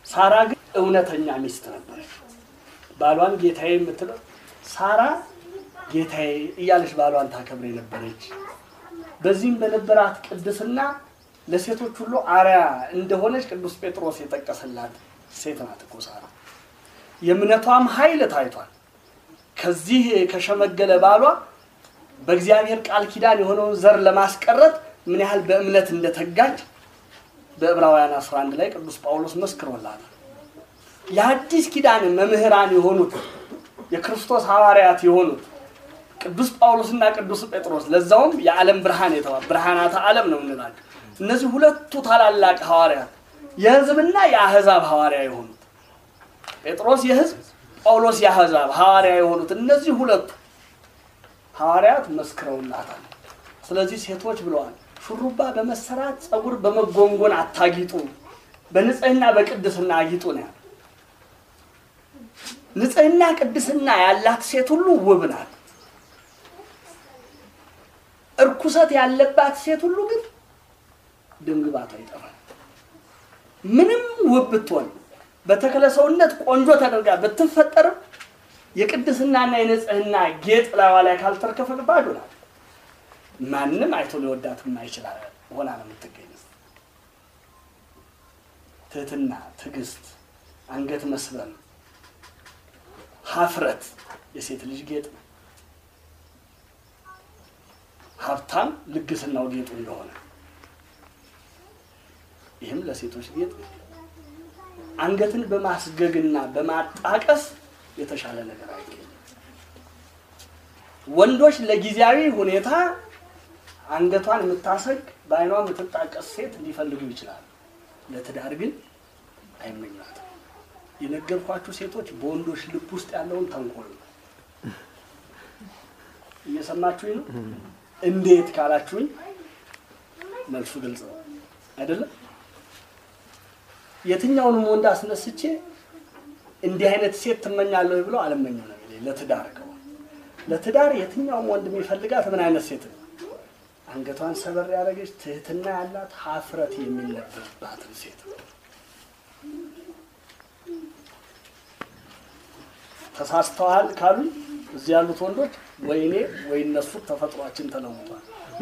ሳራ ግን እውነተኛ ሚስት ነበረች። ባሏን ጌታዬ የምትለው ሳራ ጌታዬ እያለች ባሏን ታከብር የነበረች በዚህም በነበራት ቅድስና ለሴቶች ሁሉ አርያ እንደሆነች ቅዱስ ጴጥሮስ የጠቀሰላት ሴት ናት እኮ ሳራ። የእምነቷም ኃይል ታይቷል። ከዚህ ከሸመገለ ባሏ በእግዚአብሔር ቃል ኪዳን የሆነውን ዘር ለማስቀረት ምን ያህል በእምነት እንደተጋጅ በዕብራውያን 11 ላይ ቅዱስ ጳውሎስ መስክሮላታል። የአዲስ ኪዳን መምህራን የሆኑት የክርስቶስ ሐዋርያት የሆኑት ቅዱስ ጳውሎስና ቅዱስ ጴጥሮስ ለዛውም የዓለም ብርሃን የተባ ብርሃናተ ዓለም ነው እንላቸው። እነዚህ ሁለቱ ታላላቅ ሐዋርያት የሕዝብና የአሕዛብ ሐዋርያ የሆኑት ጴጥሮስ የሕዝብ ጳውሎስ የአሕዛብ ሐዋርያ የሆኑት እነዚህ ሁለቱ ሐዋርያት መስክረውላታል። ስለዚህ ሴቶች ብለዋል፣ ሹሩባ በመሰራት ጸጉር በመጎንጎን አታጊጡ፣ በንጽህና በቅድስና አጊጡ ነው ያለው። ንጽህና ቅድስና ያላት ሴት ሁሉ ውብ ናት። እርኩሰት ያለባት ሴት ሁሉ ግን ድምግባቷ ይጠፋል። ምንም ውብ ብትሆን በተክለ ሰውነት ቆንጆ ተደርጋ ብትፈጠርም የቅድስናና የንጽህና ጌጥ ላዋ ላይ ካልተርከፈል ባዶ ናት። ማንም አይቶ ሊወዳት የማይችል ሆና ነው የምትገኘው። ትህትና፣ ትዕግስት፣ አንገት መስበን፣ ሀፍረት የሴት ልጅ ጌጥ ነው። ሀብታም ልግስናው ጌጡ እንደሆነ ይህም ለሴቶች ጌጥ ነው። አንገትን በማስገግና በማጣቀስ የተሻለ ነገር አይገኝም። ወንዶች ለጊዜያዊ ሁኔታ አንገቷን የምታሰግ በዓይኗ የምትጣቀስ ሴት ሊፈልጉ ይችላሉ። ለትዳር ግን አይመኟትም። የነገርኳችሁ ሴቶች በወንዶች ልብ ውስጥ ያለውን ተንኮል ነው። እየሰማችሁኝ ነው? እንዴት ካላችሁኝ መልሱ ግልጽ ነው አይደለም? የትኛውንም ወንድ አስነስቼ እንዲህ አይነት ሴት ትመኛለሁ ብለው አልመኘው ነው የሚለኝ። ለትዳር ከሆነ ለትዳር የትኛውም ወንድ የሚፈልጋት ምን አይነት ሴት ነው? አንገቷን ሰበር ያደረገች ትህትና ያላት ሀፍረት የሚነበብባትን ሴት ነው። ተሳስተዋል ካሉኝ እዚህ ያሉት ወንዶች ወይ እኔ ወይ እነሱ ተፈጥሯችን ተለውጧል።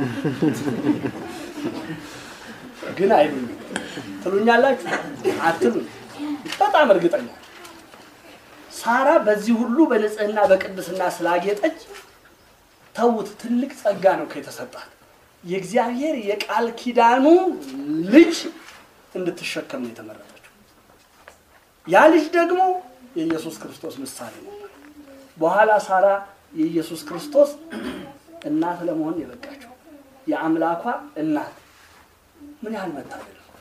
ግን አይሉኝ ትሉኛላችሁ አትሉኝ። በጣም እርግጠኛ ሳራ በዚህ ሁሉ በንጽህና በቅድስና ስላጌጠች ተውት፣ ትልቅ ጸጋ ነው ከተሰጣት የእግዚአብሔር የቃል ኪዳኑ ልጅ እንድትሸከም ነው የተመረጠችው። ያ ልጅ ደግሞ የኢየሱስ ክርስቶስ ምሳሌ ነበር። በኋላ ሳራ የኢየሱስ ክርስቶስ እናት ለመሆን የበቃችው የአምላኳ እናት ምን ያህል መታደል ነው!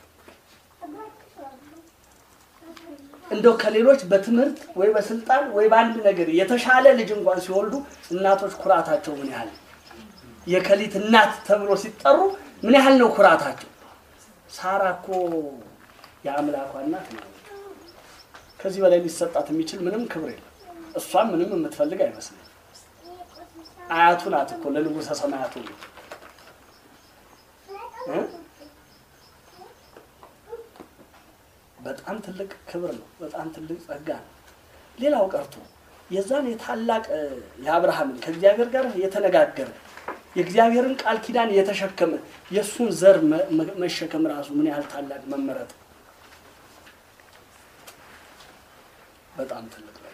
እንደው ከሌሎች በትምህርት ወይ በስልጣን ወይ በአንድ ነገር የተሻለ ልጅ እንኳን ሲወልዱ እናቶች ኩራታቸው ምን ያህል የከሊት እናት ተብሎ ሲጠሩ ምን ያህል ነው ኩራታቸው? ሳራ እኮ የአምላኳ እናት ነው። ከዚህ በላይ ሊሰጣት የሚችል ምንም ክብር የለም። እሷም ምንም የምትፈልግ አይመስልም። አያቱ ናት እኮ ለንጉሠ ሰማያቱ እ በጣም ትልቅ ክብር ነው። በጣም ትልቅ ጸጋ ነው። ሌላው ቀርቶ የዛን የታላቅ የአብርሃምን ከእግዚአብሔር ጋር የተነጋገረ የእግዚአብሔርን ቃል ኪዳን የተሸከመ የእሱን ዘር መሸከም ራሱ ምን ያህል ታላቅ መመረጥ በጣም ትልቅ ነገር።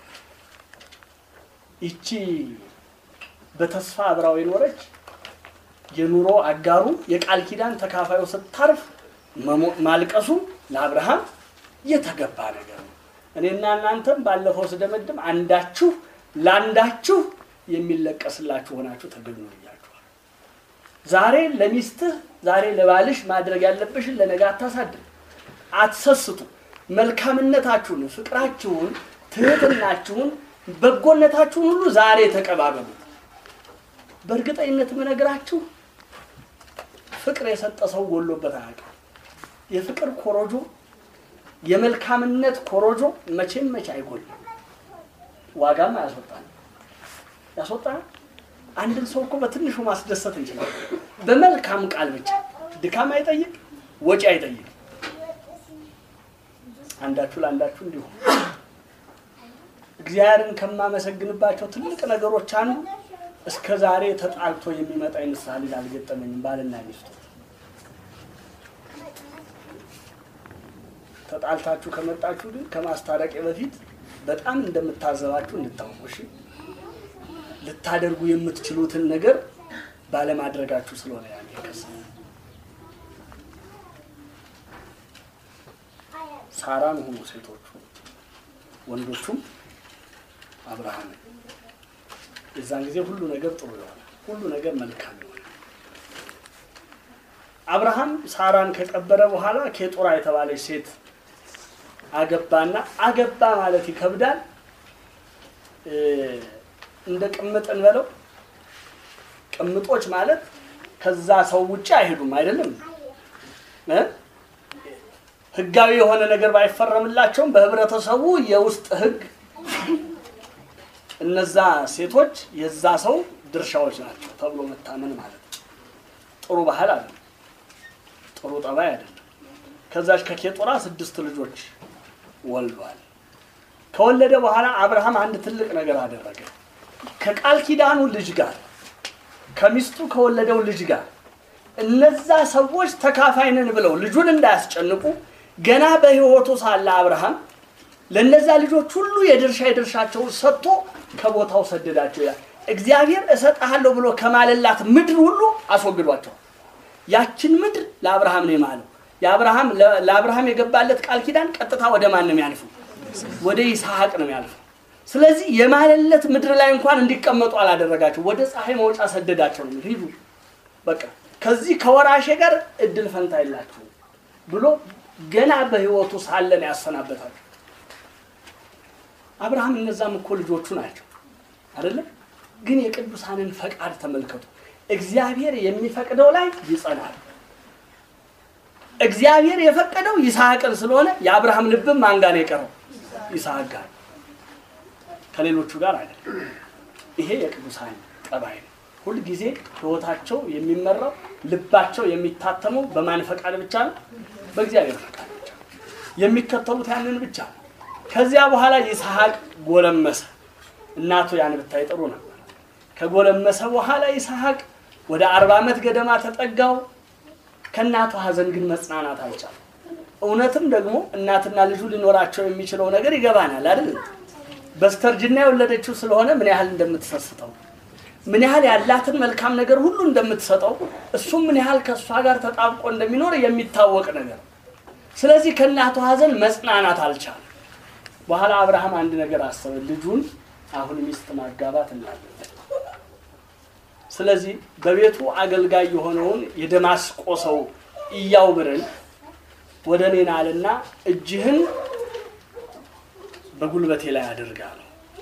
ይቺ በተስፋ አብራው የኖረች የኑሮ አጋሩ የቃል ኪዳን ተካፋዩ ስታርፍ ማልቀሱ ለአብርሃም የተገባ ነገር ነው። እኔና እናንተም ባለፈው ስደመድም አንዳችሁ ለአንዳችሁ የሚለቀስላችሁ ሆናችሁ ተገኙ ብያችኋል። ዛሬ ለሚስትህ ዛሬ ለባልሽ ማድረግ ያለብሽን ለነገ አታሳድር፣ አትሰስቱ። መልካምነታችሁን፣ ፍቅራችሁን፣ ትህትናችሁን፣ በጎነታችሁን ሁሉ ዛሬ ተቀባበሉት። በእርግጠኝነት የምነግራችሁ ፍቅር የሰጠ ሰው ጎሎበት አያውቅም። የፍቅር ኮሮጆ የመልካምነት ኮሮጆ መቼም መቼ አይጎልም። ዋጋም አያስወጣል። ያስወጣል። አንድን ሰው እኮ በትንሹ ማስደሰት እንችላለን። በመልካም ቃል ብቻ ድካም አይጠይቅ፣ ወጪ አይጠይቅ። አንዳችሁ ለአንዳችሁ እንዲሁ እግዚአብሔርን ከማመሰግንባቸው ትልቅ ነገሮች አንዱ እስከ ዛሬ ተጣልቶ የሚመጣ የንስሐ ልጅ አልገጠመኝም። ባልና ሚስቱ ተጣልታችሁ ከመጣችሁ ግን ከማስታረቅ በፊት በጣም እንደምታዘባችሁ እንድታውቁ እሺ። ልታደርጉ የምትችሉትን ነገር ባለማድረጋችሁ ስለሆነ ያን የከሰ ሳራን ሆኑ ሴቶቹ ወንዶቹም አብርሃም የዛን ጊዜ ሁሉ ነገር ጥሩ ይሆናል። ሁሉ ነገር መልካም ይሆናል። አብርሃም ሳራን ከቀበረ በኋላ ኬጡራ የተባለች ሴት አገባና አገባ ማለት ይከብዳል። እንደ ቅምጥ እንበለው። ቅምጦች ማለት ከዛ ሰው ውጭ አይሄዱም አይደለም እ ህጋዊ የሆነ ነገር ባይፈረምላቸውም በህብረተሰቡ የውስጥ ህግ እነዛ ሴቶች የዛ ሰው ድርሻዎች ናቸው ተብሎ መታመን ማለት ነው። ጥሩ ባህል አይደለም፣ ጥሩ ጠባይ አይደለም። ከዛች ከኬጡራ ስድስት ልጆች ወልዷል። ከወለደ በኋላ አብርሃም አንድ ትልቅ ነገር አደረገ። ከቃል ኪዳኑ ልጅ ጋር ከሚስቱ ከወለደው ልጅ ጋር እነዛ ሰዎች ተካፋይ ነን ብለው ልጁን እንዳያስጨንቁ ገና በህይወቱ ሳለ አብርሃም ለእነዛ ልጆች ሁሉ የድርሻ የድርሻቸውን ሰጥቶ ከቦታው ሰደዳቸው ይላል። እግዚአብሔር እሰጥሃለሁ ብሎ ከማለላት ምድር ሁሉ አስወግዷቸዋል። ያችን ምድር ለአብርሃም ነው የማለው። የአብርሃም ለአብርሃም የገባለት ቃል ኪዳን ቀጥታ ወደ ማን ነው የሚያልፈው? ወደ ይስሐቅ ነው የሚያልፈው። ስለዚህ የማለለት ምድር ላይ እንኳን እንዲቀመጡ አላደረጋቸው። ወደ ፀሐይ መውጫ ሰደዳቸው ነው ሂዱ፣ በቃ ከዚህ ከወራሼ ጋር እድል ፈንታ የላችሁ ብሎ ገና በህይወቱ ሳለን ያሰናበታቸው። አብርሃም እነዛም እኮ ልጆቹ ናቸው አይደለም? ግን የቅዱሳንን ፈቃድ ተመልከቱ። እግዚአብሔር የሚፈቅደው ላይ ይጸናል። እግዚአብሔር የፈቀደው ይስሐቅን ስለሆነ የአብርሃም ልብም ማን ጋር ነው የቀረው? ይስሐቅ ጋር፣ ከሌሎቹ ጋር አይደለም። ይሄ የቅዱሳን ጠባይ ነው። ሁልጊዜ ህይወታቸው የሚመራው ልባቸው የሚታተመው በማን ፈቃድ ብቻ ነው? በእግዚአብሔር ፈቃድ ብቻ ነው። የሚከተሉት ያንን ብቻ ነው። ከዚያ በኋላ ይስሐቅ ጎለመሰ። እናቱ ያን ብታይ ጥሩ ነበር። ከጎለመሰ በኋላ ይስሐቅ ወደ አርባ ዓመት ገደማ ተጠጋው። ከእናቱ ሐዘን ግን መጽናናት አልቻለም። እውነትም ደግሞ እናትና ልጁ ሊኖራቸው የሚችለው ነገር ይገባናል አይደል? በስተርጅና የወለደችው ስለሆነ ምን ያህል እንደምትሰስተው ምን ያህል ያላትን መልካም ነገር ሁሉ እንደምትሰጠው እሱም ምን ያህል ከእሷ ጋር ተጣብቆ እንደሚኖር የሚታወቅ ነገር። ስለዚህ ከእናቱ ሐዘን መጽናናት አልቻለም። በኋላ አብርሃም አንድ ነገር አሰበ። ልጁን አሁን ሚስት ማጋባት እናለን። ስለዚህ በቤቱ አገልጋይ የሆነውን የደማስቆ ሰው ኢያውብርን ወደ እኔ ናልና እጅህን በጉልበቴ ላይ አድርጋ ነው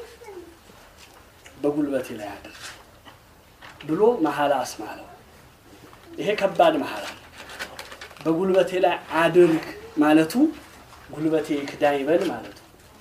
በጉልበቴ ላይ አድርግ ብሎ መሐላ አስማለው። ይሄ ከባድ መሐላ ነው። በጉልበቴ ላይ አድርግ ማለቱ ጉልበቴ ይክዳ ይበል ማለቱ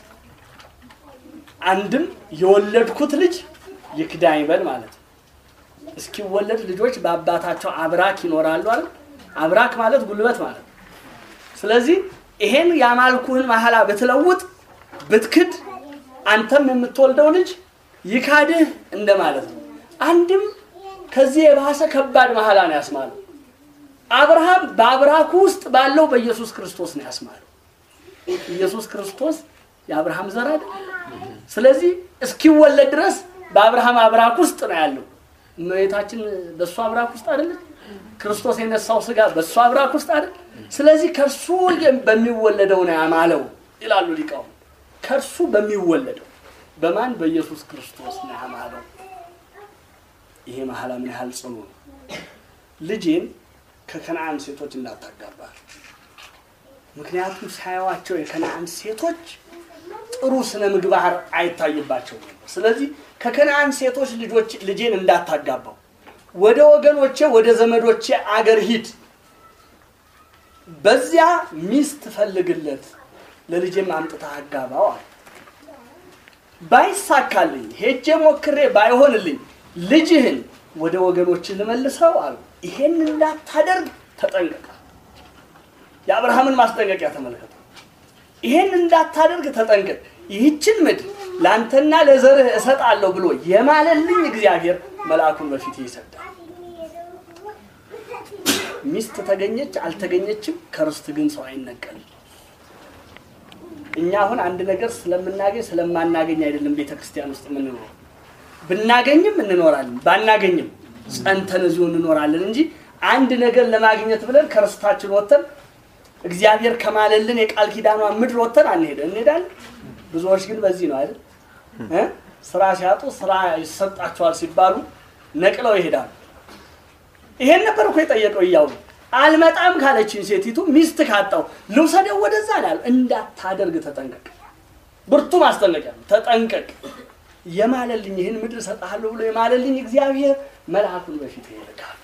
አንድም የወለድኩት ልጅ ይክዳ ይበል ማለት ነው። እስኪወለድ ልጆች በአባታቸው አብራክ ይኖራሉ አይደል? አብራክ ማለት ጉልበት ማለት ነው። ስለዚህ ይሄን ያማልኩህን መሐላ ብትለውጥ ብትክድ፣ አንተም የምትወልደው ልጅ ይካድህ እንደማለት ነው። አንድም ከዚህ የባሰ ከባድ መሐላ ነው ያስማለው። አብርሃም በአብራኩ ውስጥ ባለው በኢየሱስ ክርስቶስ ነው ያስማለው። ኢየሱስ ክርስቶስ የአብርሃም ዘር አይደል? ስለዚህ እስኪወለድ ድረስ በአብርሃም አብራክ ውስጥ ነው ያለው። እመቤታችን በእሱ አብራክ ውስጥ አይደለች? ክርስቶስ የነሳው ስጋ በእሱ አብራክ ውስጥ አይደል? ስለዚህ ከእርሱ በሚወለደው ነው ያማለው ይላሉ ሊቃውንት። ከእርሱ በሚወለደው በማን በኢየሱስ ክርስቶስ ነው ያማለው። ይሄ መሐላ ምን ያህል ጽኑ ነው! ልጄን ከከነአን ሴቶች እንዳታጋባል። ምክንያቱም ሳያዋቸው የከነአን ሴቶች ጥሩ ስነ ምግባር አይታይባቸውም ነበር። ስለዚህ ከከነአን ሴቶች ልጆች ልጄን እንዳታጋባው፣ ወደ ወገኖቼ ወደ ዘመዶቼ አገር ሂድ፣ በዚያ ሚስት ፈልግለት፣ ለልጄም አምጥተህ አጋባው አለ። ባይሳካልኝ ሄጄ ሞክሬ ባይሆንልኝ ልጅህን ወደ ወገኖች ልመልሰው አሉ። ይሄን እንዳታደርግ ተጠንቀቃ። የአብርሃምን ማስጠንቀቂያ ተመልከቱ። ይሄን እንዳታደርግ ተጠንቀቅ፣ ይህችን ምድር ለአንተና ለዘርህ እሰጣለሁ ብሎ የማለልኝ እግዚአብሔር መልአኩን በፊት ይሰዳል። ሚስት ተገኘች አልተገኘችም፣ ከርስት ግን ሰው አይነቀልም። እኛ አሁን አንድ ነገር ስለምናገኝ ስለማናገኝ አይደለም ቤተ ክርስቲያን ውስጥ የምንኖረው። ብናገኝም እንኖራለን፣ ባናገኝም ጸንተን እዚሁ እንኖራለን እንጂ አንድ ነገር ለማግኘት ብለን ከርስታችን ወጥተን እግዚአብሔር ከማለልን የቃል ኪዳኗ ምድር ወጥተን አንሄደን እንሄዳለን። ብዙዎች ግን በዚህ ነው አይደል እ ስራ ሲያጡ ስራ ይሰጣቸዋል ሲባሉ ነቅለው ይሄዳሉ። ይሄን ነበር እኮ የጠየቀው እያው አልመጣም ካለችኝ ሴቲቱ ሚስት ካጣው ልውሰደው ወደዛ ነው እንዳታደርግ ተጠንቀቅ። ብርቱ ማስጠንቀቂያ ነው። ተጠንቀቅ። የማለልኝ ይህን ምድር እሰጥሃለሁ ብሎ የማለልኝ እግዚአብሔር መልአኩን በፊት ይልካል።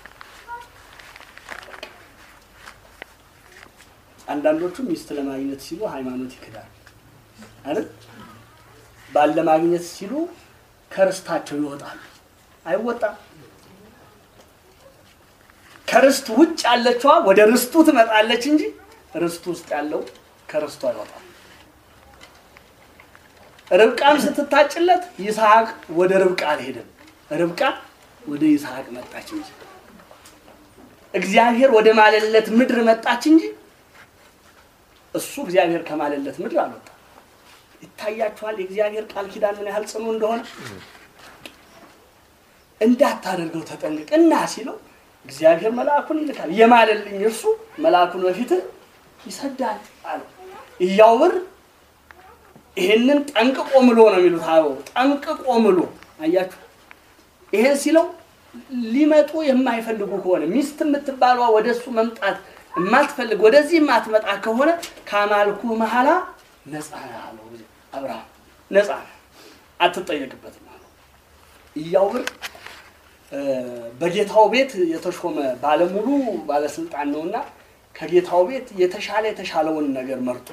አንዳንዶቹ ሚስት ለማግኘት ሲሉ ሃይማኖት ይክዳል አይደል? ባል ለማግኘት ሲሉ ከርስታቸው ይወጣሉ። አይወጣም። ከርስት ውጭ ያለችዋ ወደ ርስቱ ትመጣለች እንጂ ርስቱ ውስጥ ያለው ከርስቱ አይወጣም። ርብቃም ስትታጭለት ይስሐቅ ወደ ርብቃ አልሄደም። ርብቃ ወደ ይስሐቅ መጣች እንጂ እግዚአብሔር ወደ ማለለት ምድር መጣች እንጂ እሱ እግዚአብሔር ከማለለት ምድር አልወጣም። ይታያችኋል የእግዚአብሔር ቃል ኪዳን ምን ያህል ጽኑ እንደሆነ። እንዳታደርገው ተጠንቅቅ እና ሲለው እግዚአብሔር መልአኩን ይልካል። የማለልኝ እርሱ መልአኩን በፊት ይሰዳል አለ። እያውብር ይሄንን ጠንቅቆ ምሎ ነው የሚሉት አበው። ጠንቅቆ ምሎ አያችሁ። ይሄን ሲለው ሊመጡ የማይፈልጉ ከሆነ ሚስት የምትባሏ ወደ እሱ መምጣት የማትፈልግ ወደዚህ የማትመጣ ከሆነ ከአማልኩ መሐላ ነፃ አለው አብርሃም። ነፃ አትጠየቅበትም አለው። እያውብር በጌታው ቤት የተሾመ ባለሙሉ ባለስልጣን ነውና ከጌታው ቤት የተሻለ የተሻለውን ነገር መርጦ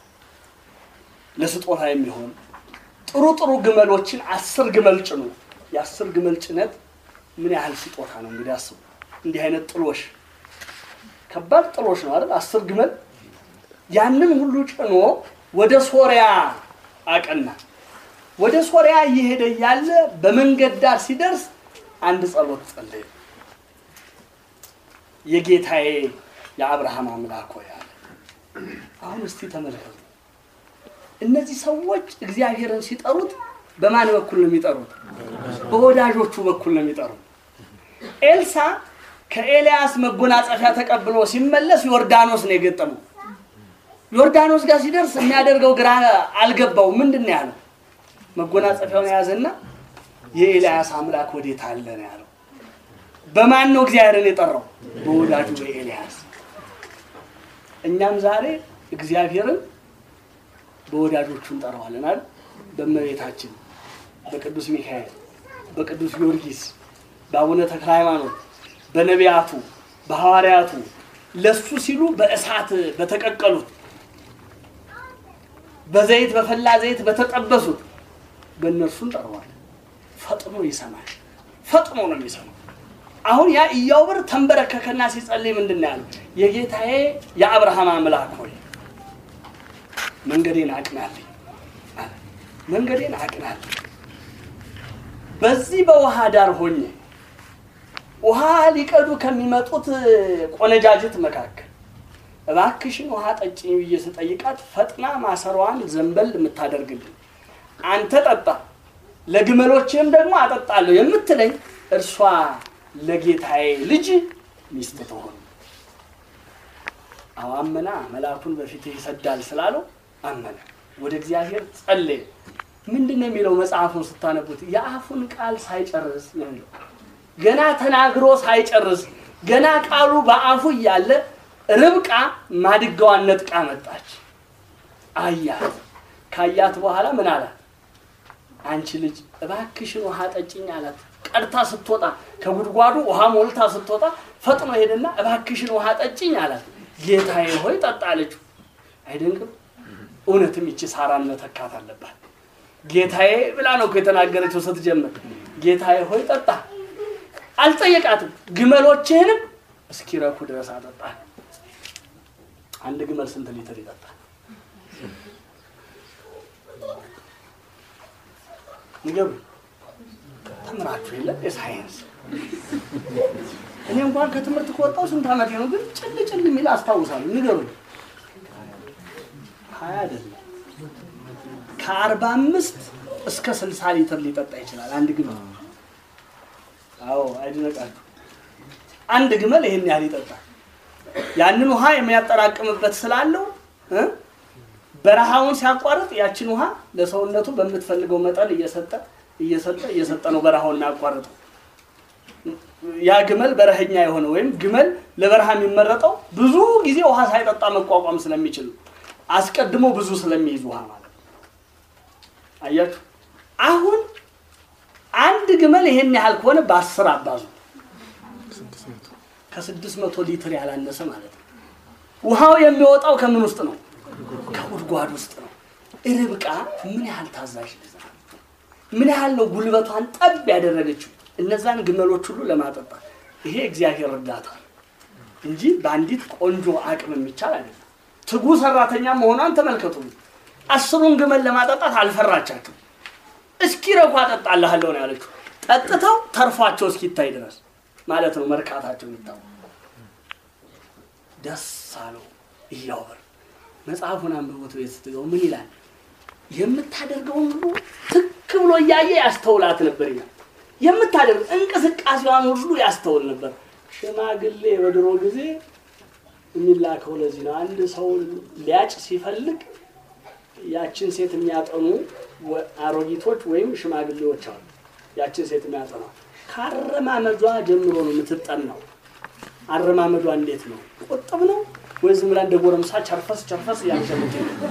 ለስጦታ የሚሆን ጥሩ ጥሩ ግመሎችን አስር ግመል ጭኖ የአስር ግመል ጭነት ምን ያህል ስጦታ ነው እንግዲህ አስቡ። እንዲህ አይነት ጥሎሽ ከባድ ጥሎሽ ነው አይደል? አስር ግመል ያንን ሁሉ ጭኖ ወደ ሶሪያ አቀና። ወደ ሶሪያ እየሄደ ያለ በመንገድ ዳር ሲደርስ አንድ ጸሎት ጸለየ። የጌታዬ የአብርሃም አምላክ ሆይ አለ። አሁን እስቲ ተመልከቱ። እነዚህ ሰዎች እግዚአብሔርን ሲጠሩት በማን በኩል ነው የሚጠሩት? በወዳጆቹ በኩል ነው የሚጠሩት። ኤልሳ ከኤልያስ መጎናጸፊያ ተቀብሎ ሲመለስ ዮርዳኖስ ነው የገጠመው። ዮርዳኖስ ጋር ሲደርስ የሚያደርገው ግራ አልገባው። ምንድን ነው ያለው? መጎናጸፊያውን የያዘና የኤልያስ አምላክ ወዴት አለ ነው ያለው። በማን ነው እግዚአብሔርን የጠራው? በወዳጁ በኤልያስ። እኛም ዛሬ እግዚአብሔርን በወዳጆቹ እንጠራዋለን አይደል? በእመቤታችን፣ በቅዱስ ሚካኤል፣ በቅዱስ ጊዮርጊስ፣ በአቡነ ተክለ ሃይማኖት፣ በነቢያቱ፣ በሐዋርያቱ ለሱ ሲሉ በእሳት በተቀቀሉት በዘይት በፈላ ዘይት በተጠበሱት በእነርሱ እንጠራዋለን። ፈጥኖ ይሰማል። ፈጥኖ ነው የሚሰማው። አሁን ያ ኢያቡር ተንበረከከና ሲጸልይ ምንድን ነው ያለው? የጌታዬ የአብርሃም አምላክ ሆይ መንገዴን አቅናልኝ አለ። መንገዴን አቅናልኝ። በዚህ በውሃ ዳር ሆኜ ውሃ ሊቀዱ ከሚመጡት ቆነጃጅት መካከል እባክሽን ውሃ ጠጭኝ ብዬ ስጠይቃት ፈጥና ማሰሯን ዘንበል የምታደርግልኝ አንተ ጠጣ ለግመሎችም ደግሞ አጠጣለሁ የምትለኝ እርሷ ለጌታዬ ልጅ ሚስት ትሆን። አዎ አመና። መልአኩን በፊትህ ይሰዳል ስላለው አመነ። ወደ እግዚአብሔር ጸለየ። ምንድን ነው የሚለው መጽሐፉን ስታነቡት? የአፉን ቃል ሳይጨርስ ነው የሚለው። ገና ተናግሮ ሳይጨርስ ገና ቃሉ በአፉ እያለ ርብቃ ማድጋዋን ነጥቃ መጣች። አያት። ካያት በኋላ ምን አላት? አንቺ ልጅ እባክሽን ውሃ ጠጭኝ አላት። ቀድታ ስትወጣ ከጉድጓዱ ውሃ ሞልታ ስትወጣ ፈጥኖ ሄደና እባክሽን ውሃ ጠጭኝ አላት። ጌታዬ ሆይ ጠጣ አለችው። አይደንቅም? እውነትም ይቺ ሳራን መተካት አለባት። ጌታዬ ብላ ነው እኮ የተናገረችው ስትጀምር። ጌታዬ ሆይ ጠጣ። አልጠየቃትም። ግመሎችህንም እስኪረኩ ድረስ አጠጣ። አንድ ግመል ስንት ሊትር ይጠጣል? ንገሩ። ተምራችሁ የለ የሳይንስ እኔ እንኳን ከትምህርት ከወጣሁ ስንት ዓመቴ ነው፣ ግን ጭል ጭል የሚል አስታውሳለሁ። ንገሩ። ሀያ አይደለም ከአርባ አምስት እስከ ስልሳ ሊትር ሊጠጣ ይችላል አንድ ግመል። አዎ አይድነቃችሁ። አንድ ግመል ይሄን ያህል ይጠጣል። ያንን ውሃ የሚያጠራቅምበት ስላለው እ በረሃውን ሲያቋርጥ ያችን ውሃ ለሰውነቱ በምትፈልገው መጠን እየሰጠ እየሰጠ እየሰጠ ነው በረሃውን የሚያቋርጠው። ያ ግመል በረሀኛ የሆነ ወይም ግመል ለበረሃ የሚመረጠው ብዙ ጊዜ ውሃ ሳይጠጣ መቋቋም ስለሚችል ነው። አስቀድሞ ብዙ ስለሚይዝ ውሃ ማለት ነው። አያችሁ አሁን አንድ ግመል ይሄን ያህል ከሆነ በአስር አባዙ ከስድስት መቶ ሊትር ያላነሰ ማለት ነው። ውሃው የሚወጣው ከምን ውስጥ ነው? ከጉድጓድ ውስጥ ነው። ርብቃ ምን ያህል ታዛዥ ልጅ ናት! ምን ያህል ነው ጉልበቷን ጠብ ያደረገችው እነዛን ግመሎች ሁሉ ለማጠጣት። ይሄ እግዚአብሔር እርዳታ ነው እንጂ በአንዲት ቆንጆ አቅም የሚቻል አይደለም። ትጉ ሰራተኛ መሆኗን ተመልከቱ። አስሩን ግመል ለማጠጣት አልፈራቻቸው። እስኪ ረኳ አጠጣልሃለሁ ነው ያለችው። ጠጥተው ተርፏቸው እስኪታይ ድረስ ማለት ነው መርካታቸው የሚታወቅ ደስ አለው እያወር መጽሐፉን አንብቦት ቤት ስትገቡ ምን ይላል? የምታደርገውን ሁሉ ትክ ብሎ እያየ ያስተውላት ነበር ይላል። የምታደርግ እንቅስቃሴዋን ሁሉ ያስተውል ነበር። ሽማግሌ በድሮ ጊዜ የሚላከው ለዚህ ነው። አንድ ሰው ሊያጭ ሲፈልግ ያችን ሴት የሚያጠኑ አሮጊቶች ወይም ሽማግሌዎች አሉ። ያችን ሴት የሚያጠኗ ከአረማመዷ ጀምሮ ነው የምትጠናው። አረማመዷ እንዴት ነው? ቁጥብ ነው ወይ ዝም ብላ እንደ ጎረምሳ ቸርፈስ ቸርፈስ እያሸመች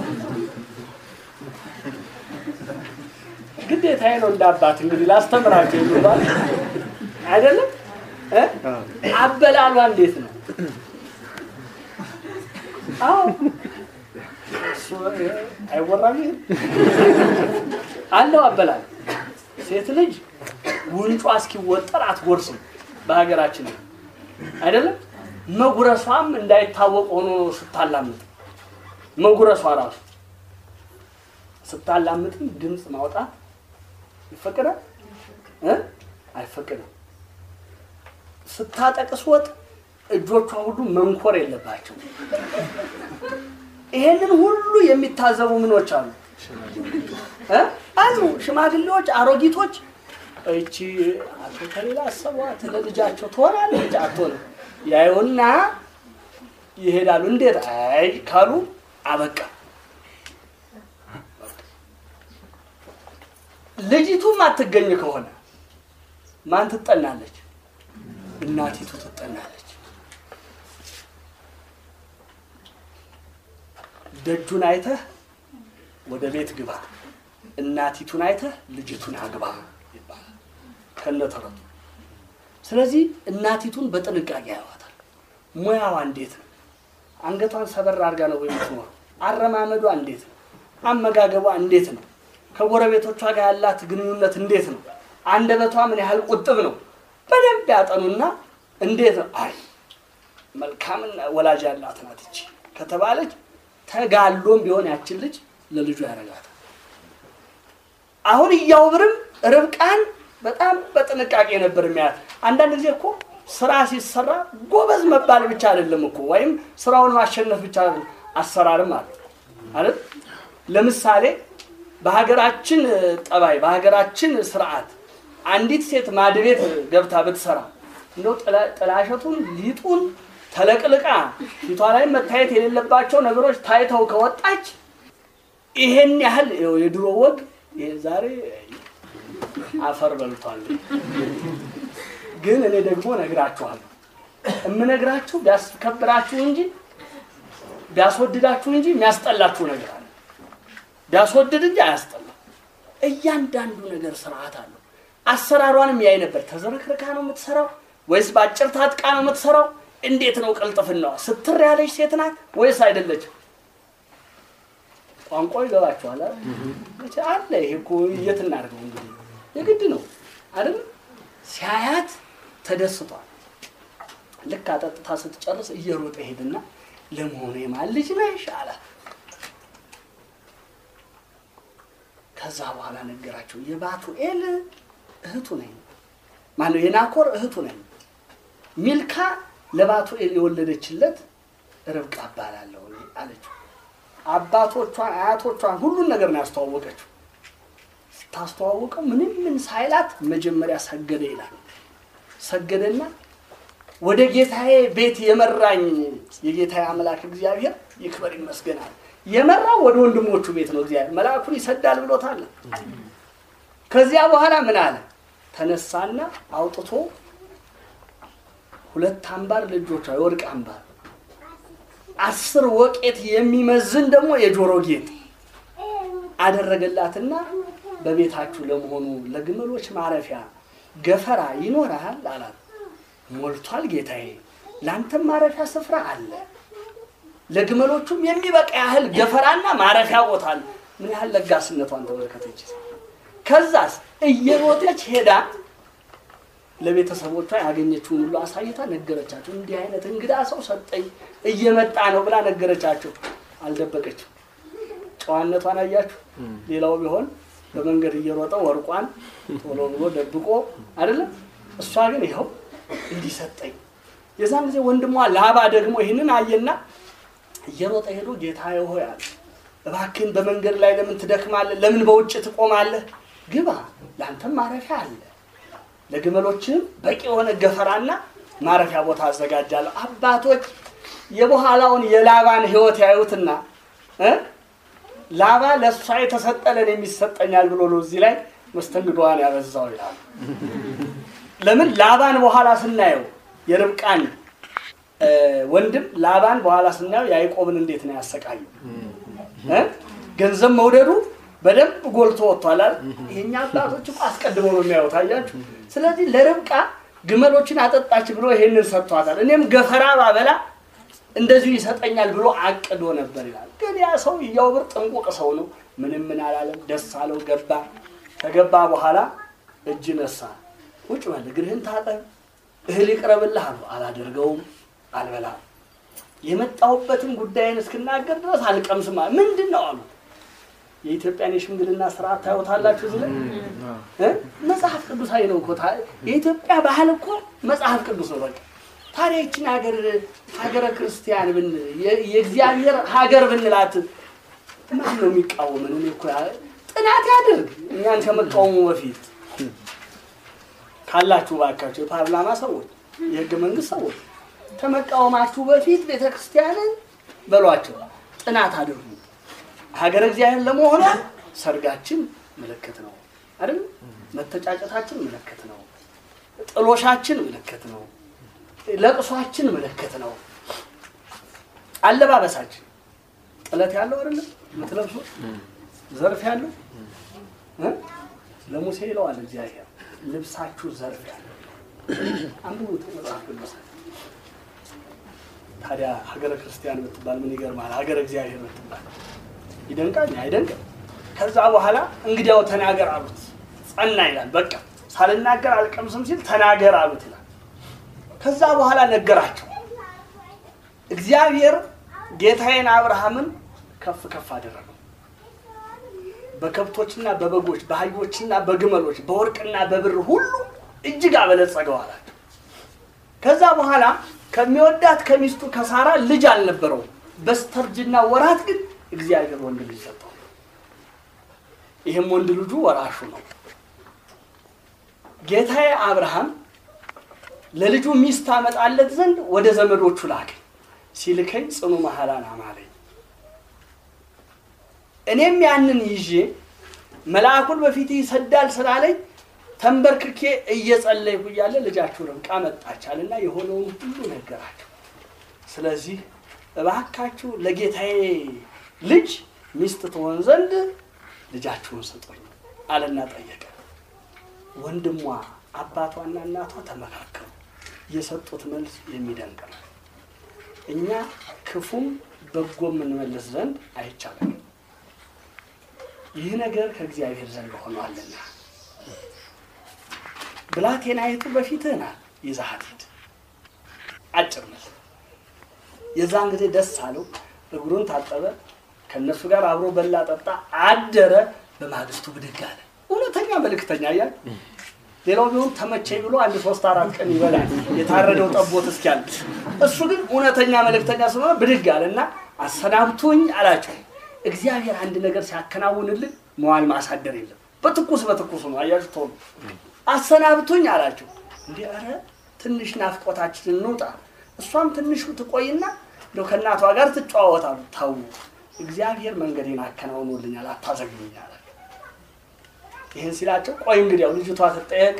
ግዴታዬ ነው እንደ አባት እንግዲህ ላስተምራቸው የሚባል አይደለም። አበላሏ እንዴት ነው? አዎ አይወራም። አለው አበላል። ሴት ልጅ ጉንጯ እስኪወጠር አትጎርስም በሀገራችን አይደለም። መጉረሷም እንዳይታወቅ ሆኖ ነው ስታላምጥ። መጉረሷ ራሱ ስታላምጥም ድምፅ ማውጣት ይፈቀዳል እ አይፈቀድም። ስታጠቅስ ወጥ እጆቿ ሁሉ መንኮር የለባቸው። ይሄንን ሁሉ የሚታዘቡ ምኖች አሉ እ አሉ ሽማግሌዎች፣ አሮጊቶች እቺ አቶ ከሌላ አሰቧት ለልጃቸው ትሆናለች አትሆንም ያዩና ይሄዳሉ። እንዴት አይ ካሉ አበቃ። ልጅቱም አትገኝ ከሆነ ማን ትጠናለች? እናቲቱ ትጠናለች። ደጁን አይተህ ወደ ቤት ግባ፣ እናቲቱን አይተህ ልጅቱን አግባ ይባላል ከነተረቱ። ስለዚህ እናቲቱን በጥንቃቄ ያዋታል። ሙያዋ እንዴት ነው? አንገቷን ሰበር አድርጋ ነው የምትኖረው? አረማመዷ እንዴት ነው? አመጋገቧ እንዴት ነው? ከጎረቤቶቿ ጋር ያላት ግንኙነት እንዴት ነው? አንደበቷ ምን ያህል ቁጥብ ነው? በደንብ ያጠኑና እንዴት ነው አይ መልካምና ወላጅ ያላት ናት ይቺ ከተባለች ተጋሎም ቢሆን ያችን ልጅ ለልጁ ያደርጋታል። አሁን እያውብርም ርብቃን በጣም በጥንቃቄ ነበር የሚያያት። አንዳንድ ጊዜ እኮ ስራ ሲሰራ ጎበዝ መባል ብቻ አይደለም እኮ ወይም ስራውን ማሸነፍ ብቻ አይደለም፣ አሰራርም አለ አይደል? ለምሳሌ በሀገራችን ጠባይ፣ በሀገራችን ስርዓት አንዲት ሴት ማድቤት ገብታ ብትሰራ እንደው ጥላሸቱን ሊጡን ተለቅልቃ ፊቷ ላይ መታየት የሌለባቸው ነገሮች ታይተው ከወጣች ይሄን ያህል የድሮ ወግ ዛሬ አፈር በልቷል። ግን እኔ ደግሞ ነግራችኋለሁ። የምነግራችሁ ቢያስከብራችሁ እንጂ ቢያስወድዳችሁ እንጂ የሚያስጠላችሁ ነገር አለ። ቢያስወድድ እንጂ አያስጠላም። እያንዳንዱ ነገር ስርዓት አለው። አሰራሯንም ያይ ነበር። ተዘረክርካ ነው የምትሰራው ወይስ በአጭር ታጥቃ ነው የምትሰራው? እንዴት ነው ቅልጥፍናዋ? ስትር ያለች ሴት ናት ወይስ አይደለችም? ቋንቋ ይገባችኋል አለ። ይሄ እኮ የት እናድርገው እንግዲህ የግድ ነው አይደል? ሲያያት ተደስቷል። ልክ አጠጥታ ስትጨርስ እየሮጠ ሄድና ለመሆኑ የማን ልጅ ነሽ አላት። ከዛ በኋላ ነገራቸው። የባቱኤል እህቱ ነኝ፣ ማነው የናኮር እህቱ ነኝ። ሚልካ ለባቱኤል የወለደችለት ርብቃ እባላለሁ እኔ አለችው። አባቶቿን አያቶቿን ሁሉን ነገር ነው ያስተዋወቀችው። ስታስተዋወቀው ምንም ምን ሳይላት መጀመሪያ ሰገደ ይላል። ሰገደና ወደ ጌታዬ ቤት የመራኝ የጌታዬ አምላክ እግዚአብሔር ይክበር ይመስገናል። የመራው ወደ ወንድሞቹ ቤት ነው። እግዚአብሔር መልአኩን ይሰዳል ብሎታል። ከዚያ በኋላ ምን አለ? ተነሳና አውጥቶ ሁለት አምባር ልጆቿ የወርቅ አምባር አስር ወቄት የሚመዝን ደግሞ የጆሮ ጌጥ አደረገላትና በቤታችሁ ለመሆኑ ለግመሎች ማረፊያ ገፈራ ይኖርሃል አላት። ሞልቷል ጌታዬ፣ ለአንተም ማረፊያ ስፍራ አለ። ለግመሎቹም የሚበቃ ያህል ገፈራና ማረፊያ ቦታ አለ። ምን ያህል ለጋስነቷን ተመልከተች። ከዛስ እየሮጠች ሄዳ ለቤተሰቦቿ ያገኘችውን ሁሉ አሳይታ ነገረቻቸው። እንዲህ አይነት እንግዳ ሰው ሰጠኝ እየመጣ ነው ብላ ነገረቻቸው። አልደበቀችም። ጨዋነቷን አያችሁ። ሌላው ቢሆን በመንገድ እየሮጠ ወርቋን ቶሎ ብሎ ደብቆ አይደለም። እሷ ግን ይኸው እንዲህ ሰጠኝ። የዛን ጊዜ ወንድሟ ላባ ደግሞ ይህንን አየና እየሮጠ ሄዶ ጌታዬ ሆይ አለ፣ እባክህን በመንገድ ላይ ለምን ትደክማለህ? ለምን በውጭ ትቆማለህ? ግባ፣ ለአንተም ማረፊያ አለ ለግመሎችም በቂ የሆነ ገፈራና ማረፊያ ቦታ አዘጋጃለሁ። አባቶች የበኋላውን የላባን ሕይወት ያዩትና እ ላባ ለእሷ የተሰጠለን የሚሰጠኛል ብሎ ነው እዚህ ላይ መስተንግዶዋን ያበዛው ይላሉ። ለምን ላባን በኋላ ስናየው የርብቃን ወንድም ላባን በኋላ ስናየው ያዕቆብን እንዴት ነው ያሰቃየው? እ ገንዘብ መውደዱ በደንብ ጎልቶ ወጥቷል አይደል? የኛ አባቶች እኮ አስቀድመው ነው የሚያዩት። አያችሁ። ስለዚህ ለርብቃ ግመሎችን አጠጣች ብሎ ይሄንን ሰጥቷታል። እኔም ገፈራ ባበላ እንደዚሁ ይሰጠኛል ብሎ አቅዶ ነበር ይላል። ግን ያ ሰው እያውብር ጥንቁቅ ሰው ነው። ምንም ምን አላለም። ደስ አለው። ገባ። ከገባ በኋላ እጅ ነሳ። ቁጭ በል እግርህን ታጠብ፣ እህል ይቅረብልህ አሉ። አላደርገውም፣ አልበላም። የመጣሁበትን ጉዳይን እስክናገር ድረስ አልቀምስም። ምንድን ነው አሉት። የኢትዮጵያን የሽምግልና ስርዓት ታዩታላችሁ። እዚህ ላይ እ መጽሐፍ ቅዱሳዊ ነው እኮ የኢትዮጵያ ባህል እኮ መጽሐፍ ቅዱስ ነው። በቃ ታዲያ ይችን ሀገር ሀገረ ክርስቲያን ብን የእግዚአብሔር ሀገር ብንላት ማን ነው የሚቃወምን? እኔ እኮ ጥናት ያድርግ እኛን ከመቃወሙ በፊት ካላችሁ ባካችሁ የፓርላማ ሰዎች፣ የህገ መንግስት ሰዎች ከመቃወማችሁ በፊት ቤተ ክርስቲያንን በሏቸው ጥናት አድርጉ። ሀገረ እግዚአብሔር ለመሆኗ ሰርጋችን ምልክት ነው አይደል? መተጫጨታችን ምልክት ነው። ጥሎሻችን ምልክት ነው። ለቅሷችን ምልክት ነው። አለባበሳችን ጥለት ያለው አይደለም የምትለብሱት ዘርፍ ያለው እ ለሙሴ ይለዋል እግዚአብሔር ልብሳችሁ ዘርፍ ያለው አንብቡት መጽሐፍ ቅዱስ። ታዲያ ሀገረ ክርስቲያን ብትባል ምን ይገርማል? ሀገረ እግዚአብሔር ብትባል ይደንቃል አይደንቅም? ከዛ በኋላ እንግዲያው ተናገር አሉት። ጸና ይላል። በቃ ሳልናገር አልቀምስም ሲል ተናገር አሉት ይላል። ከዛ በኋላ ነገራቸው። እግዚአብሔር ጌታዬን አብርሃምን ከፍ ከፍ አደረገው። በከብቶችና በበጎች በአህዮችና በግመሎች በወርቅና በብር ሁሉ እጅግ አበለጸገው አላቸው። ከዛ በኋላ ከሚወዳት ከሚስቱ ከሳራ ልጅ አልነበረው። በስተርጅና ወራት ግን እግዚአብሔር ወንድ ልጅ ሰጠው። ይህም ወንድ ልጁ ወራሹ ነው። ጌታዬ አብርሃም ለልጁ ሚስት አመጣለት ዘንድ ወደ ዘመዶቹ ላከኝ። ሲልከኝ ጽኑ መሐላን አማለኝ። እኔም ያንን ይዤ መልአኩን በፊት ይሰዳል ስላለኝ ተንበርክኬ እየጸለይኩ እያለ ልጃችሁ ርብቃ መጣቻልና የሆነውን ሁሉ ነገራቸው። ስለዚህ እባካችሁ ለጌታዬ ልጅ ሚስት ትሆን ዘንድ ልጃችሁን ስጡኝ አለና ጠየቀ። ወንድሟ አባቷና እናቷ ተመካከሩ። የሰጡት መልስ የሚደንቅ ነው። እኛ ክፉም በጎም እንመልስ ዘንድ አይቻልም። ይህ ነገር ከእግዚአብሔር ዘንድ ሆኗልና ብላቴናይቱ በፊትህ ናት፣ ይዘሃት ሂድ። አጭር መልስ። የዛን ጊዜ ደስ አለው። እግሩን ታጠበ፣ ከእነሱ ጋር አብሮ በላ፣ ጠጣ፣ አደረ። በማግስቱ ብድግ አለ። እውነተኛ መልእክተኛ እያል ሌላው ቢሆን ተመቸኝ ብሎ አንድ ሶስት አራት ቀን ይበላል የታረደው ጠቦት እስኪያል። እሱ ግን እውነተኛ መልእክተኛ ስለሆነ ብድግ አለ እና አሰናብቱኝ አላቸው። እግዚአብሔር አንድ ነገር ሲያከናውንልን መዋል ማሳደር የለም። በትኩስ በትኩሱ ነው። አያችሁ ቶሎ አሰናብቱኝ አላቸው። እንዲህ ኧረ ትንሽ ናፍቆታችን እንውጣ፣ እሷም ትንሹ ትቆይና እንደው ከእናቷ ጋር ትጨዋወታሉ። ተዉ እግዚአብሔር መንገዴን አከናውኖልኛል፣ አታዘግኝ አለ። ይህን ሲላቸው ቆይ እንግዲህ ያው ልጅቷ ትጠየቅ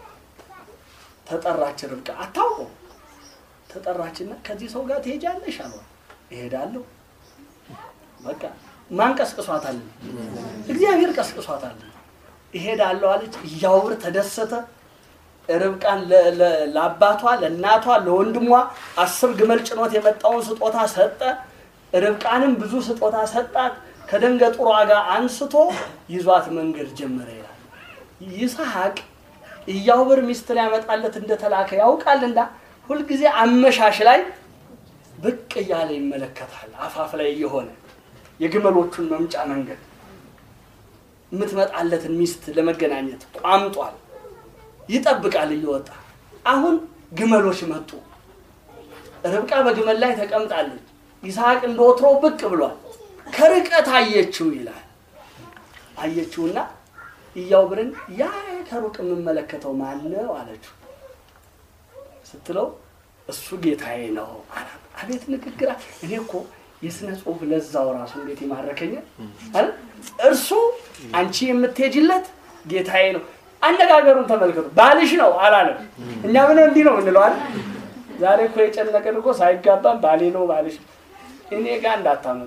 ተጠራች። ርብቃ አታውቀው ተጠራችና ከዚህ ሰው ጋር ትሄጃለሽ አሏት። እሄዳለሁ በቃ ማን ቀስቅሷታል? እግዚአብሔር ቀስቅሷታል። እሄዳለሁ አለች። እያውር ተደሰተ። ርብቃን ለ- ለ- ለአባቷ ለእናቷ ለወንድሟ አስር ግመል ጭኖት የመጣውን ስጦታ ሰጠ። ርብቃንም ብዙ ስጦታ ሰጣት። ከደንገጡሯ ጋር አንስቶ ይዟት መንገድ ጀመረ ይላል። ይስሐቅ እያውብር ሚስት ሊያመጣለት እንደተላከ ያውቃልና ሁልጊዜ አመሻሽ ላይ ብቅ እያለ ይመለከታል። አፋፍ ላይ እየሆነ የግመሎቹን መምጫ መንገድ የምትመጣለትን ሚስት ለመገናኘት ቋምጧል። ይጠብቃል እየወጣ አሁን ግመሎች መጡ። ርብቃ በግመል ላይ ተቀምጣለች። ይስሐቅ እንደ ወትሮው ብቅ ብሏል። ከርቀት አየችው ይላል። አየችውና እያውብርን ያ ከሩቅ የምመለከተው ማን ነው አለችው። ስትለው እሱ ጌታዬ ነው አላት። አቤት ንግግራ! እኔ እኮ የስነ ጽሁፍ ለዛው ራሱ እንዴት ይማረከኛል አይደል? እርሱ አንቺ የምትሄጂለት ጌታዬ ነው። አነጋገሩን ተመልከቱ። ባልሽ ነው አላለም። እኛ ምን እንዲህ ነው የምንለው አይደል? ዛሬ እኮ የጨነቀን እኮ ሳይጋባም ባሌ ነው ባልሽ ነው። እኔ ጋር እንዳታመጡ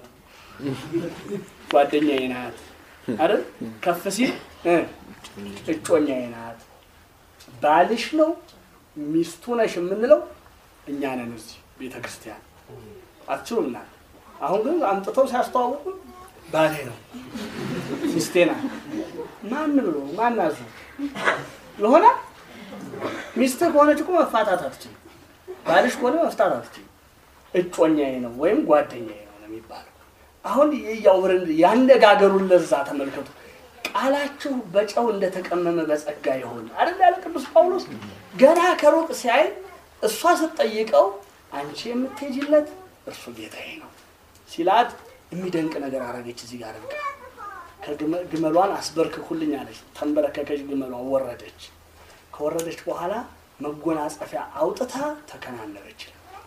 ጓደኛዬ ናት አይደል? ከፍ ሲል እ እጮኛዬ ናት። ባልሽ ነው ሚስቱ ነሽ የምንለው እኛ ነን እዚህ ቤተ ክርስቲያን አትችሉም ናት። አሁን ግን አምጥተው ሲያስተዋውቁ ባሌ ነው ሚስቴ ናት። ማን ብሎ ማን አዙ የሆነ ሚስትህ ከሆነች እኮ መፋታት አትችልም። ባልሽ ከሆነ መፍታት አትችልም። እጮኛዬ ነው ወይም ጓደኛዬ ነው ነው የሚባለው። አሁን የያውርን ያነጋገሩን ለዛ ተመልከቱ። ቃላችሁ በጨው እንደተቀመመ በጸጋ ይሆን አይደል ያለ ቅዱስ ጳውሎስ። ገና ከሩቅ ሲያይ እሷ ስትጠይቀው አንቺ የምትሄጂለት እርሱ ጌታዬ ነው ሲላት የሚደንቅ ነገር አረገች። እዚህ ጋር ርብቃ ከግመሏን አስበርክኩልኝ አለች። ተንበረከከች፣ ግመሏን ወረደች። ከወረደች በኋላ መጎናጸፊያ አውጥታ ተከናነበች።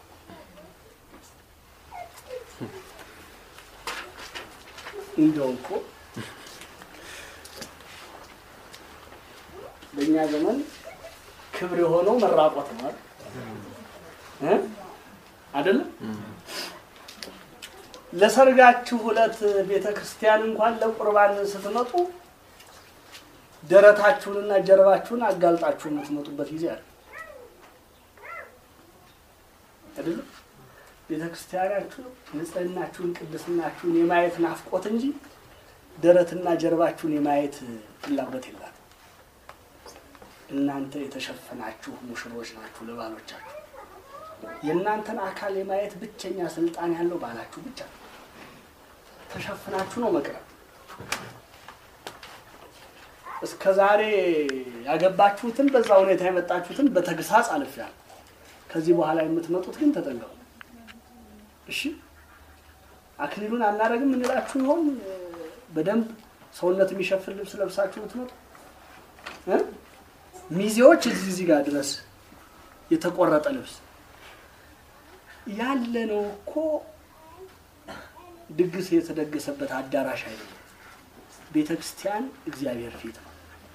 እንደው እኮ በእኛ ዘመን ክብር የሆነው መራቆት ነው አይደል? እ አይደለም ለሰርጋችሁ ዕለት ቤተ ክርስቲያን እንኳን ለቁርባን ስትመጡ ደረታችሁንና ጀርባችሁን አጋልጣችሁ የምትመጡበት ጊዜ አለ አይደለም? ቤተ ክርስቲያናችሁ ንጽህናችሁን፣ ቅድስናችሁን የማየት ናፍቆት እንጂ ደረትና ጀርባችሁን የማየት ፍላጎት የላት። እናንተ የተሸፈናችሁ ሙሽሮች ናችሁ ለባሎቻችሁ። የእናንተን አካል የማየት ብቸኛ ስልጣን ያለው ባላችሁ ብቻ ነው። ተሸፍናችሁ ነው መቅረብ። እስከ ዛሬ ያገባችሁትን በዛ ሁኔታ የመጣችሁትን በተግሳጽ አልፌያለሁ። ከዚህ በኋላ የምትመጡት ግን ተጠንቀቁ። እሺ፣ አክሊሉን አናደርግም እንላችሁ ይሆን? በደንብ ሰውነት የሚሸፍን ልብስ ለብሳችሁ የምትመጡ እ ሚዜዎች እዚህ እዚህ ጋር ድረስ የተቆረጠ ልብስ ያለ ነው እኮ ድግስ የተደገሰበት አዳራሽ አይደለም። ቤተ ክርስቲያን እግዚአብሔር ፊት ነው።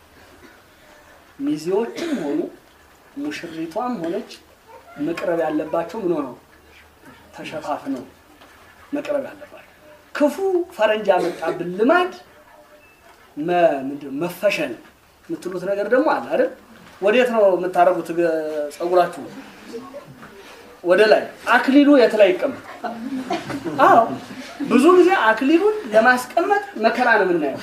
ሚዜዎችም ሆኑ ሙሽሪቷም ሆነች መቅረብ ያለባቸው ምን ሆነው ተሸፋፍነው መቅረብ ያለባቸው። ክፉ ፈረንጅ ያመጣብን ልማድ መ- ምንድን ነው መፈሸን የምትሉት ነገር ደግሞ አለ አይደል? ወዴት ነው የምታደርጉት ጸጉራችሁ? ወደ ላይ። አክሊሉ የት ላይ ይቀመጥ? አዎ ብዙ ጊዜ አክሊሉን ለማስቀመጥ መከራ ነው የምናየው።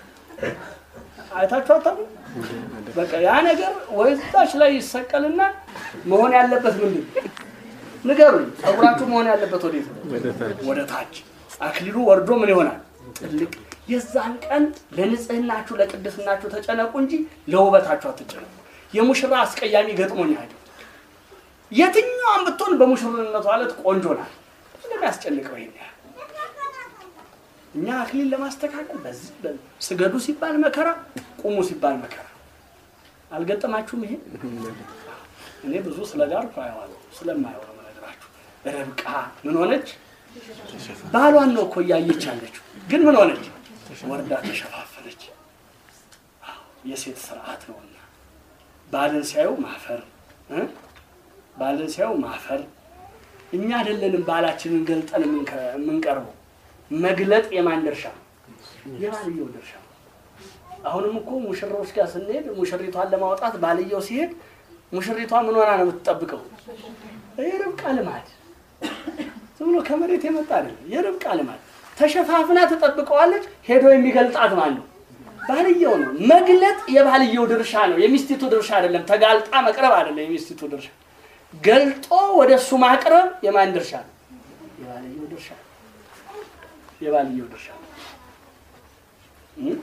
አይታችሁ አታውቁም? በቃ ያ ነገር ወይታች ላይ ይሰቀልና መሆን ያለበት ምንድን ነው? ንገሩኝ። ጸጉራችሁ መሆን ያለበት ወዴት ነው? ወደ ታች። አክሊሉ ወርዶ ምን ይሆናል? ጥልቅ። የዛን ቀን ለንጽህናችሁ ለቅድስናችሁ ተጨነቁ እንጂ ለውበታችሁ አትጨነቁ። የሙሽራ አስቀያሚ ገጥሞኝ አይደል? የትኛዋን ብትሆን በሙሽርነቷ ዕለት ቆንጆ ናት። እንደሚያስጨንቀው ይሄን ያህል እኛ አክሊል ለማስተካከል በዚህ በ- ስገዱ ሲባል መከራ፣ ቁሙ ሲባል መከራ። አልገጠማችሁም? ይሄ እኔ ብዙ ስለ ዳርኩ አየዋለሁ። ስለማየው ነው የምነግራችሁ። ርብቃ ምን ሆነች? ባሏን ነው እኮ እያየች ያለችው፣ ግን ምን ሆነች? ወርዳ ተሸፋፈነች። አዎ፣ የሴት ስርዓት ነውና ባልን ሲያዩ ማፈር እ? ባልን ሲያዩ ማፈር። እኛ አይደለንም ባላችንን ገልጠን የምንከ- የምንቀርበው። መግለጥ የማን ድርሻ ነው? የባልየው ድርሻ ነው። አሁንም እኮ ሙሽራዎች ጋር ስንሄድ ሙሽሪቷን ለማውጣት ባልየው ሲሄድ ሙሽሪቷ ምን ሆና ነው የምትጠብቀው? የርብቃ ልማድ ዝም ብሎ ከመሬት የመጣ አይደለም። የርብቃ ልማድ ተሸፋፍና ትጠብቀዋለች። ሄዶ የሚገልጣት ማን ነው? ባልየው ነው። መግለጥ የባልየው ድርሻ ነው፣ የሚስቲቱ ድርሻ አይደለም። ተጋልጣ መቅረብ አይደለም የሚስቲቱ ድርሻ። ገልጦ ወደ እሱ ማቅረብ የማን ድርሻ ነው? የባልየው ድርሻ ነው። የባልየው ድርሻ ነው። እ?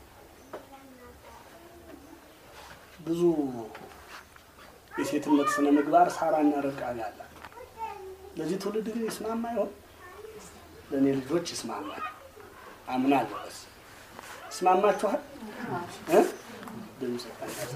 ብዙ የሴትነት ስነ ምግባር ሳራና ርብቃ ጋር አለ። ለዚህ ትውልድ ግን ይስማማ ይሆን? ለእኔ ልጆች ይስማማል አምናለሁ። በስ ይስማማችኋል? እ? ድምፅ ቀነሰ፣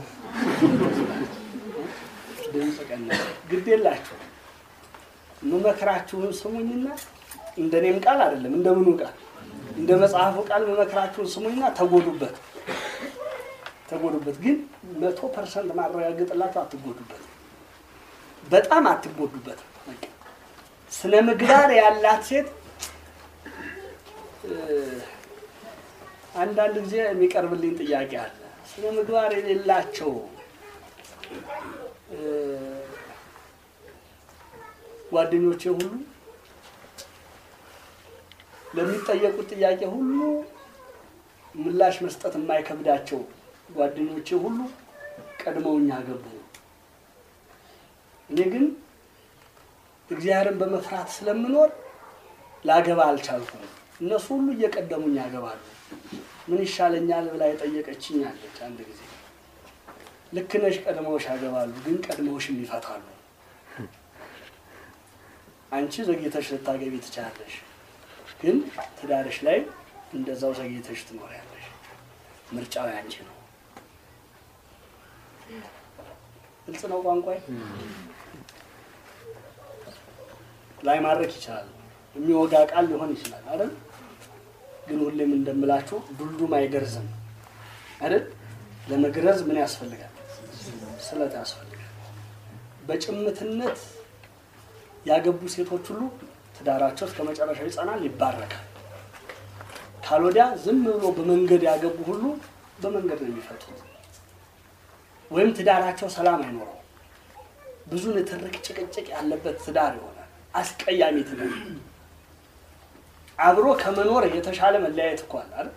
ድምፅ ቀነሰ። ግድ የላችሁ ምመክራችሁን ስሙኝና እንደኔም ቃል አይደለም እንደምኑ ቃል እንደ መጽሐፉ ቃል ምመክራችሁን ስሙኝና ተጎዱበት ተጎዱበት ግን መቶ ፐርሰንት ማረጋግጥላችሁ አትጎዱበት። በጣም አትጎዱበት። በቃ ስነ ምግባር ያላት ሴት እ፣ አንዳንድ ጊዜ የሚቀርብልኝ ጥያቄ አለ። ስነ ምግባር የሌላቸው እ፣ ጓደኞቼ ሁሉ ለሚጠየቁት ጥያቄ ሁሉ ምላሽ መስጠት የማይከብዳቸው ጓደኞቼ ሁሉ ቀድመውኛ ገቡ። እኔ ግን እግዚአብሔርን በመፍራት ስለምኖር ላገባ አልቻልኩም። እነሱ ሁሉ እየቀደሙኝ ያገባሉ። ምን ይሻለኛል ብላ የጠየቀችኝ አለች አንድ ጊዜ። ልክ ነሽ፣ ቀድመውሽ ያገባሉ፣ ግን ቀድመውሽም ይፈታሉ። አንቺ ዘግይተሽ ልታገቢ ትችላለሽ፣ ግን ትዳርሽ ላይ እንደዛው ዘግይተሽ ትኖሪያለሽ። ምርጫው ያንቺ ነው። ግልጽ ነው ቋንቋዬ። ላይ ማድረግ ይችላል፣ የሚወጋ ቃል ሊሆን ይችላል አይደል? ግን ሁሌም እንደምላችሁ ዱልዱም አይገርዝም አይደል? ለመግረዝ ምን ያስፈልጋል? ስለት ያስፈልጋል። በጭምትነት ያገቡ ሴቶች ሁሉ ትዳራቸው እስከ መጨረሻው ይጸናል፣ ይባረካል። ካልወዲያ ዝም ብሎ በመንገድ ያገቡ ሁሉ በመንገድ ነው የሚፈቱት፣ ወይም ትዳራቸው ሰላም አይኖረው። ብዙ ንትርክ፣ ጭቅጭቅ ያለበት ትዳር ይሆናል። አስቀያሚ ትዳር። አብሮ ከመኖር የተሻለ መለያየት እኮ አለ አይደል?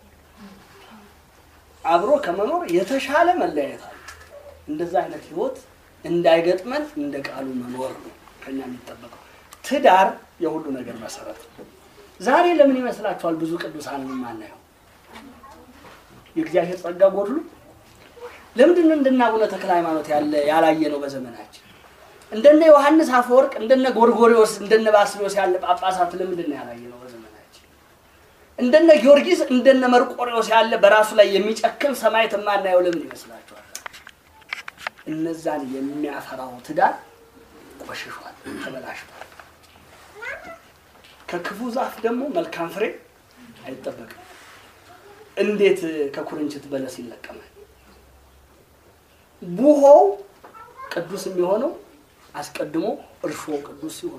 አብሮ ከመኖር የተሻለ መለያየት አለ። እንደዛ አይነት ህይወት እንዳይገጥመን እንደ ቃሉ መኖር ነው ከኛ የሚጠበቀው። ትዳር የሁሉ ነገር መሰረት ነው። ዛሬ ለምን ይመስላችኋል ብዙ ቅዱሳን የማናየው? የእግዚአብሔር ጸጋ ጎድሎ ለምንድን ነው እንደነ አቡነ ተክለ ሃይማኖት ያለ ያላየ ነው በዘመናችን? እንደነ ዮሐንስ አፈወርቅ፣ እንደነ ጎርጎሪዎስ፣ እንደነ ባስልዮስ ያለ ጳጳሳት ለምንድን ነው ያላየ ነው በዘመናችን? እንደነ ጊዮርጊስ፣ እንደነ መርቆሬዎስ ያለ በራሱ ላይ የሚጨክን ሰማዕት የማናየው ለምን ይመስላችኋል? እነዛን የሚያፈራው ትዳር ቆሽሿል፣ ተበላሽቷል። ከክፉ ዛፍ ደግሞ መልካም ፍሬ አይጠበቅም። እንዴት ከኩርንችት በለስ ይለቀማል? ቡሆው ቅዱስ የሚሆነው አስቀድሞ እርሾ ቅዱስ ሲሆን፣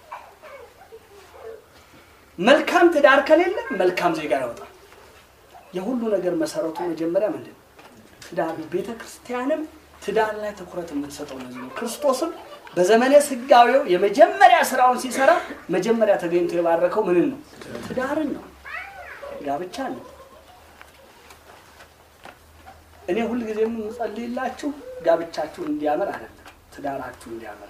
መልካም ትዳር ከሌለ መልካም ዜጋ ያወጣል። የሁሉ ነገር መሰረቱ መጀመሪያ ምንድን ነው? ትዳር ነው። ቤተ ክርስቲያንም ትዳር ላይ ትኩረት የምትሰጠው ለዚህ ነው። ክርስቶስም በዘመነ ስጋዌው የመጀመሪያ ስራውን ሲሰራ መጀመሪያ ተገኝቶ የባረከው ምንን ነው? ትዳርን ነው፣ ጋብቻ ነው። እኔ ሁልጊዜ የምጸልይላችሁ ጋብቻችሁ እንዲያምር አይደለም፣ ትዳራችሁ እንዲያምር።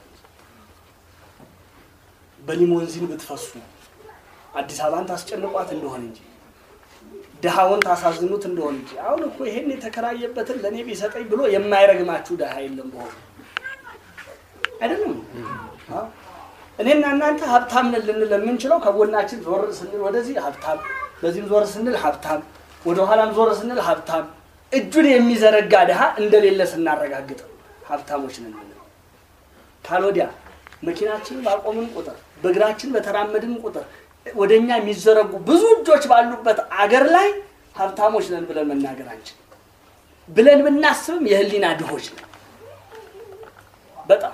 በሊሞንዚን ብትፈሱ አዲስ አበባን ታስጨንቋት እንደሆነ እንጂ ድሃውን ታሳዝኑት እንደሆን እንጂ አሁን እኮ ይሄን የተከራየበትን ለእኔ ቢሰጠኝ ብሎ የማይረግማችሁ ድሃ የለም በሆኑ አይደለም። አዎ። እኔና እናንተ ሀብታም ነን ልንል የምንችለው ከጎናችን ዞር ስንል ወደዚህ ሀብታም፣ በዚህም ዞር ስንል ሀብታም፣ ወደኋላም ዞር ስንል ሀብታም፣ እጁን የሚዘረጋ ድሃ እንደሌለ ስናረጋግጥ ሀብታሞች ነን የምንለው። ካልወዲያ መኪናችንን ባቆምን ቁጥር በእግራችን በተራመድን ቁጥር ወደ እኛ የሚዘረጉ ብዙ እጆች ባሉበት አገር ላይ ሀብታሞች ነን ብለን መናገር አንችል። ብለን ብናስብም የህሊና ድሆች ነን በጣም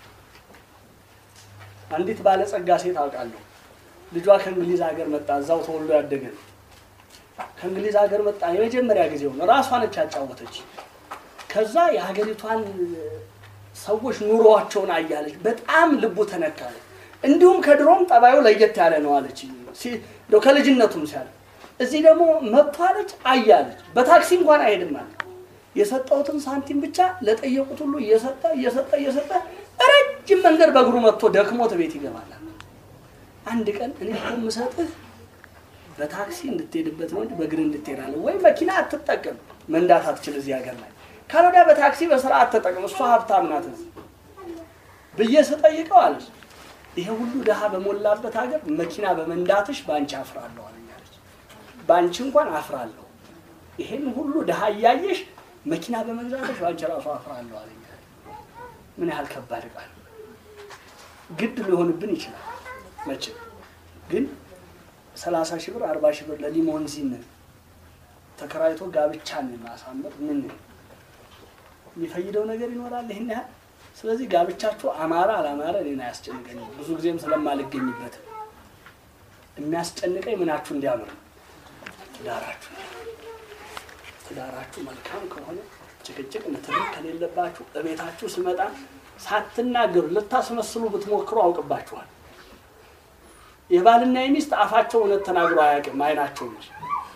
አንዲት ባለጸጋ ሴት አውቃለሁ። ልጇ ከእንግሊዝ ሀገር መጣ። እዛው ተወልዶ ያደገ ነው። ከእንግሊዝ ሀገር መጣ። የመጀመሪያ ጊዜው ነው። ራሷ ነች ያጫወተች። ከዛ የሀገሪቷን ሰዎች ኑሮዋቸውን አያለች። በጣም ልቡ ተነካለ። እንዲሁም ከድሮም ጠባዩ ለየት ያለ ነው አለች። ሲ- እንደው ከልጅነቱም ሲያለ እዚህ ደግሞ መጥቶ አለች አያለች። በታክሲ እንኳን አይሄድም አለ። የሰጠሁትን ሳንቲም ብቻ ለጠየቁት ሁሉ እየሰጠ እየሰጠ እየሰጠ ረጅም መንገድ በእግሩ መጥቶ ደክሞት ቤት ይገባል። አንድ ቀን እኔ እኮ የምሰጥህ በታክሲ እንድትሄድበት ነው እንጂ በእግር እንድትሄዳለህ ወይ መኪና አትጠቀም፣ መንዳት አትችል እዚህ ሀገር ላይ ካልወዲያ በታክሲ በስርዓት ተጠቅም፣ እሷ ሀብታም ናት እዚህ ብዬ ስጠይቀው አለች ይሄ ሁሉ ድሃ በሞላበት ሀገር መኪና በመንዳትሽ በአንቺ አፍራለሁ አለኝ አለች። በአንቺ እንኳን አፍራለሁ፣ ይሄን ሁሉ ድሃ እያየሽ መኪና በመግዛትሽ በአንቺ ራሱ አፍራለሁ አለኝ አለች። ምን ያህል ከባድ ቃል ግድ ሊሆንብን ይችላል። መቼም ግን ሰላሳ ሺህ ብር አርባ ሺህ ብር ለሊሞንዚን ተከራይቶ ጋብቻን ማሳመር ምን የሚፈይደው ነገር ይኖራል? ይህን ያህል ስለዚህ ጋብቻችሁ አማረ አላማረ እኔን አያስጨንቀኝም። ብዙ ጊዜም ስለማልገኝበት የሚያስጨንቀኝ ምናችሁ እንዲያምር ነው። ትዳራችሁ ትዳራችሁ መልካም ከሆነ ጭቅጭቅ፣ ንትርክ ከሌለባችሁ እቤታችሁ ስመጣ ሳትናገሩ ልታስመስሉ ብትሞክሩ አውቅባችኋል። የባልና የሚስት አፋቸው እውነት ተናግሮ አያውቅም፣ አይናቸው እንጂ።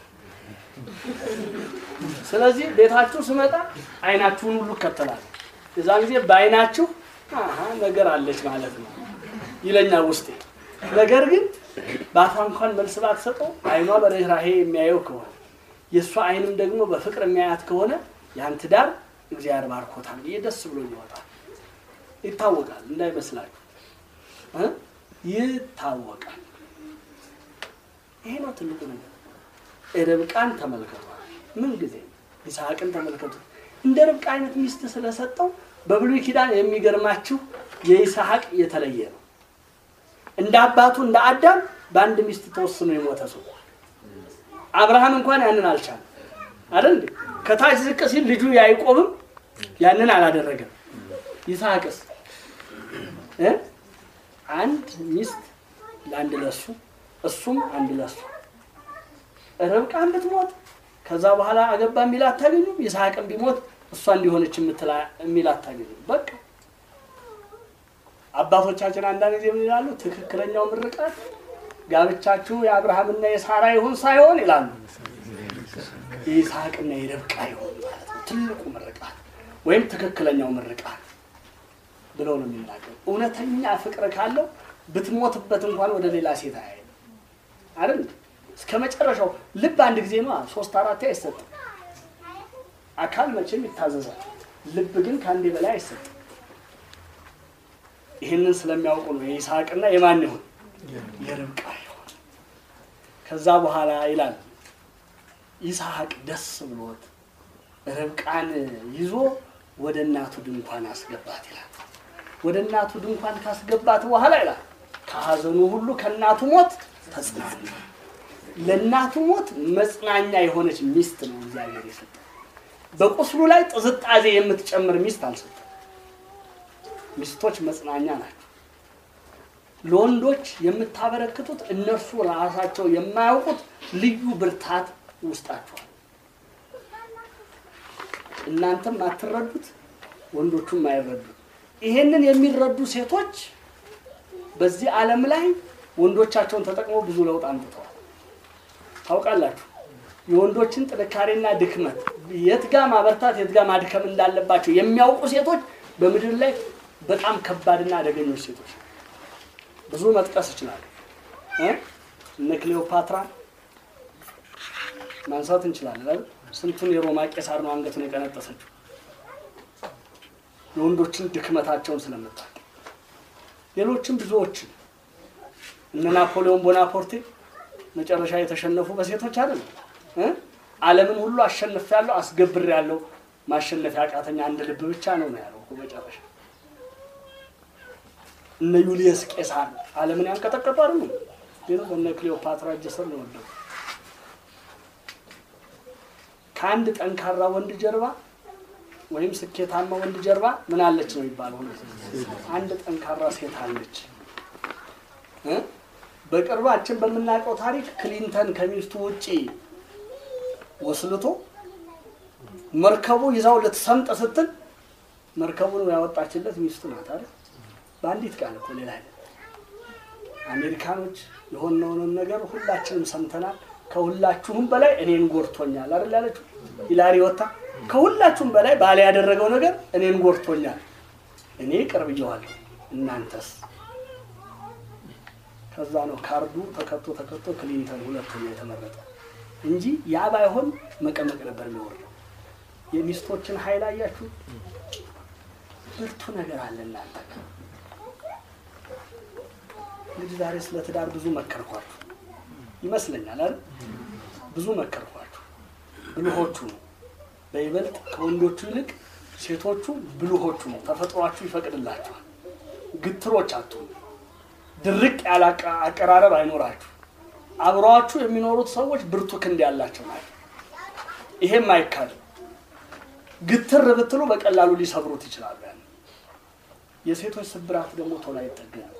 ስለዚህ ቤታችሁ ስመጣ አይናችሁን ሁሉ እከተላለሁ። የዛን ጊዜ በአይናችሁ አሀ ነገር አለች ማለት ነው ይለኛል ውስጤ። ነገር ግን በአፏ እንኳን መልስ ባትሰጠው አይኗ በርህራሄ የሚያየው ከሆነ የእሷ አይንም ደግሞ በፍቅር የሚያያት ከሆነ ያን ትዳር እግዚአብሔር ባርኮታል ብዬ ደስ ብሎ ይወጣል። ይታወቃል፣ እንዳይመስላችሁ እ ይታወቃል። ይሄ ነው ትልቁ ነገር። ርብቃን ተመልከቷል። ምን ጊዜ ይስሐቅን ተመልከቱ። እንደ ርብቃ አይነት ሚስት ስለሰጠው በብሉይ ኪዳን የሚገርማችሁ የይስሐቅ የተለየ ነው። እንደ አባቱ እንደ አዳም በአንድ ሚስት ተወስኖ የሞተ ሰው አብርሃም እንኳን ያንን አልቻለም። አይደል እንዴ? ከታች ዝቅ ሲል ልጁ ያዕቆብም ያንን አላደረገም። ይስሐቅስ እ አንድ ሚስት ለአንድ ለሱ እሱም አንድ ለሱ ርብቃን ብትሞት ከዛ በኋላ አገባ የሚል አታገኙም። ይስሐቅን ቢሞት እሷ እንዲሆነች የምትላ የሚል አታገኙም። በቃ አባቶቻችን አንዳንድ ጊዜ ምን ይላሉ? ትክክለኛው ምርቃት ጋብቻችሁ የአብርሃምና የሳራ ይሁን ሳይሆን ይላሉ የይስሐቅና የርብቃ ይሁን ማለት ነው። ትልቁ ምርቃት ወይም ትክክለኛው ምርቃት ብለው ነው የሚናገሩ። እውነተኛ ፍቅር ካለው ብትሞትበት እንኳን ወደ ሌላ ሴት አያይም አይደል? እስከ መጨረሻው ልብ አንድ ጊዜ ነው፣ ሶስት አራት አይሰጥም። አካል መቼም ይታዘዛል። ልብ ግን ከአንዴ በላይ አይሰጥም። ይህንን ስለሚያውቁ ነው የይስሐቅና የማን ይሁን የርብቃ ይሁን። ከዛ በኋላ ይላል ይስሐቅ ደስ ብሎት ርብቃን ይዞ ወደ እናቱ ድንኳን አስገባት ይላል። ወደ እናቱ ድንኳን ካስገባት በኋላ ይላል ከሀዘኑ ሁሉ ከእናቱ ሞት ተጽናና። ለእናቱ ሞት መጽናኛ የሆነች ሚስት ነው እግዚአብሔር የሰጠ። በቁስሉ ላይ ጥዝጣዜ የምትጨምር ሚስት አልሰጠም። ሚስቶች መጽናኛ ናቸው። ለወንዶች የምታበረክቱት እነርሱ ራሳቸው የማያውቁት ልዩ ብርታት ውስጣቸዋል። እናንተም አትረዱት፣ ወንዶቹም አይረዱት። ይሄንን የሚረዱ ሴቶች በዚህ ዓለም ላይ ወንዶቻቸውን ተጠቅመው ብዙ ለውጥ አምጥተዋል። ታውቃላችሁ፣ የወንዶችን ጥንካሬና ድክመት የት ጋ ማበርታት የት ጋ ማድከም እንዳለባቸው የሚያውቁ ሴቶች በምድር ላይ በጣም ከባድና አደገኞች ሴቶች ብዙ መጥቀስ ይችላሉ። እ እነ ክሌዎፓትራ ማንሳት እንችላለን አይደል? ስንቱን የሮማ ቄሳር ነው አንገቱን የቀነጠሰችው የወንዶችን ድክመታቸውን ስለምታውቅ ሌሎችም ብዙዎችን እነ ናፖሊዮን ቦናፖርቴ መጨረሻ የተሸነፉ በሴቶች አይደል እ ዓለምን ሁሉ አሸንፌያለሁ አስገብሬያለሁ ማሸነፍ ያቃተኝ አንድ ልብ ብቻ ነው ነው ያለው እኮ መጨረሻ እነ ዩሊየስ ቄሳር ዓለምን ያንቀጠቀጡ አይደሉ ግን በእነ ክሊዮፓትራ እጅ ስር ነው ወደቁ ከአንድ ጠንካራ ወንድ ጀርባ ወይም ስኬታማ ወንድ ጀርባ ምን አለች ነው የሚባለው አንድ ጠንካራ ሴት አለች እ በቅርባችን በምናውቀው ታሪክ ክሊንተን ከሚስቱ ውጪ ወስልቶ መርከቡ ይዛው ልትሰምጥ ስትል መርከቡን ያወጣችለት ሚስቱ ናት አይደል? በአንዲት ቃል እኮ ሌላ አይደል። አሜሪካኖች የሆነውን ነገር ሁላችንም ሰምተናል። ከሁላችሁም በላይ እኔን ጎድቶኛል አይደል ያለችው ሂላሪ ወታ ከሁላችሁም በላይ ባለ ያደረገው ነገር እኔን ጎድቶኛል። እኔ ቀርብየዋለሁ፣ እናንተስ? ከዛ ነው ካርዱ ተከቶ ተከቶ ክሊንተን ሁለተኛ የተመረጠ እንጂ ያ ባይሆን መቀመቅ ነበር የሚወርደው። የሚስቶችን ኃይል አያችሁ። ብርቱ ነገር አለ እናንተ ጋር። እንግዲህ ዛሬ ስለ ትዳር ብዙ መከርኳችሁ ይመስለኛል አይደል? ብዙ መከርኳችሁ። ብልሆቹ ነው በይበልጥ ከወንዶቹ ይልቅ ሴቶቹ ብልሆቹ ነው። ተፈጥሯችሁ ይፈቅድላችኋል። ግትሮች አትሁኑ። ድርቅ ያለ አቀ- አቀራረብ አይኖራችሁ። አብረዋችሁ የሚኖሩት ሰዎች ብርቱ ክንድ ያላቸው ናቸው። ይሄም አይካድም። ግትር ብትሉ በቀላሉ ሊሰብሩት ይችላሉ። ያን የሴቶች ስብራት ደግሞ ቶሎ አይጠገንም።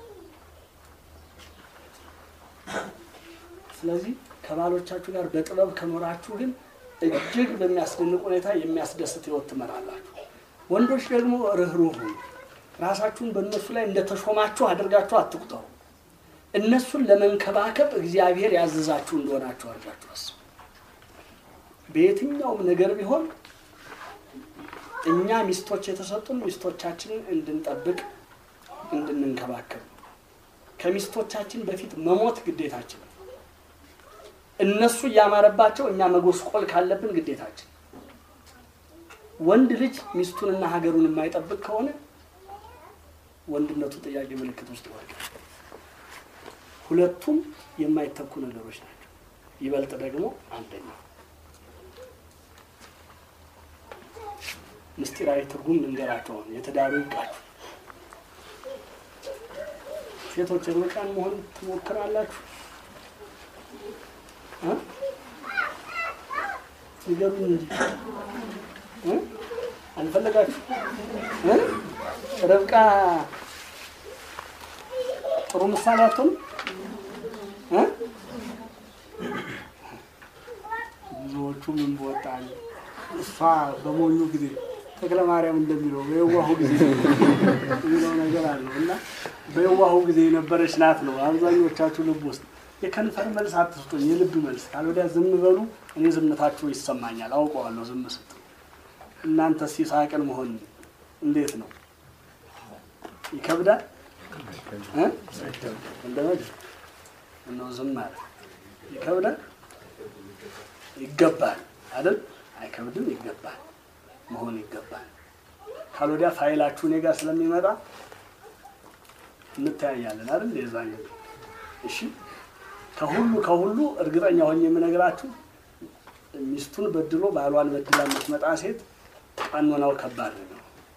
ስለዚህ ከባሎቻችሁ ጋር በጥበብ ከኖራችሁ ግን እጅግ በሚያስደንቅ ሁኔታ የሚያስደስት ህይወት ትመራላችሁ። ወንዶች ደግሞ ርኅሩህ ሁኑ። ራሳችሁን በእነሱ ላይ እንደተሾማችሁ አድርጋችሁ አትቁጠሩ። እነሱን ለመንከባከብ እግዚአብሔር ያዘዛችሁ እንደሆናችሁ አድርጋችሁ አስቡ። በየትኛውም ነገር ቢሆን እኛ ሚስቶች የተሰጡን ሚስቶቻችንን እንድንጠብቅ እንድንንከባከብ ከሚስቶቻችን በፊት መሞት ግዴታችን ነው። እነሱ እያማረባቸው እኛ መጎስቆል ካለብን ግዴታችን። ወንድ ልጅ ሚስቱንና ሀገሩን የማይጠብቅ ከሆነ ወንድነቱ ጥያቄ ምልክት ውስጥ ይወድቃል። ሁለቱም የማይተኩ ነገሮች ናቸው። ይበልጥ ደግሞ አንደኛው ምስጢራዊ ትርጉም ልንገራቸው። አሁን የትዳሩ ይብቃችሁ። ሴቶች ርቃን መሆን ትሞክራላችሁ እ? ንገሩኝ እንጂ እ? አልፈለጋችሁ እ? ርብቃ ጥሩ ምሳሌ አትሆንም እ? ብዙዎቹ ምን በወጣል እሷ በሞኙ ጊዜ ተክለ ማርያም እንደሚለው በየዋሁ ጊዜ የሚለው ነገር አለው እና በየዋሁ ጊዜ የነበረች ናት ነው አብዛኞቻችሁ ልብ ውስጥ የከንፈር መልስ አትስጡኝ፣ የልብ መልስ ካልወዲያ ዝም በሉ። እኔ ዝምታችሁ ይሰማኛል፣ አውቀዋለሁ። ዝም ስትሉ እናንተ ሲሳቅን መሆን እንዴት ነው? ይከብዳል እ? እንደመድ እነው ዝም አለ ይከብዳል? ይገባል አይደል? አይከብድም፣ ይገባል መሆን ይገባል። ካልወዲያ ፋይላችሁ እኔ ጋር ስለሚመጣ እንተያያለን አይደል? የዛን ጊዜ እሺ። ከሁሉ ከሁሉ እርግጠኛ ሆኜ የምነግራችሁ ሚስቱን በድሎ ባሏን በድላ የምትመጣ ሴት ቀኖናው ከባድ ነው።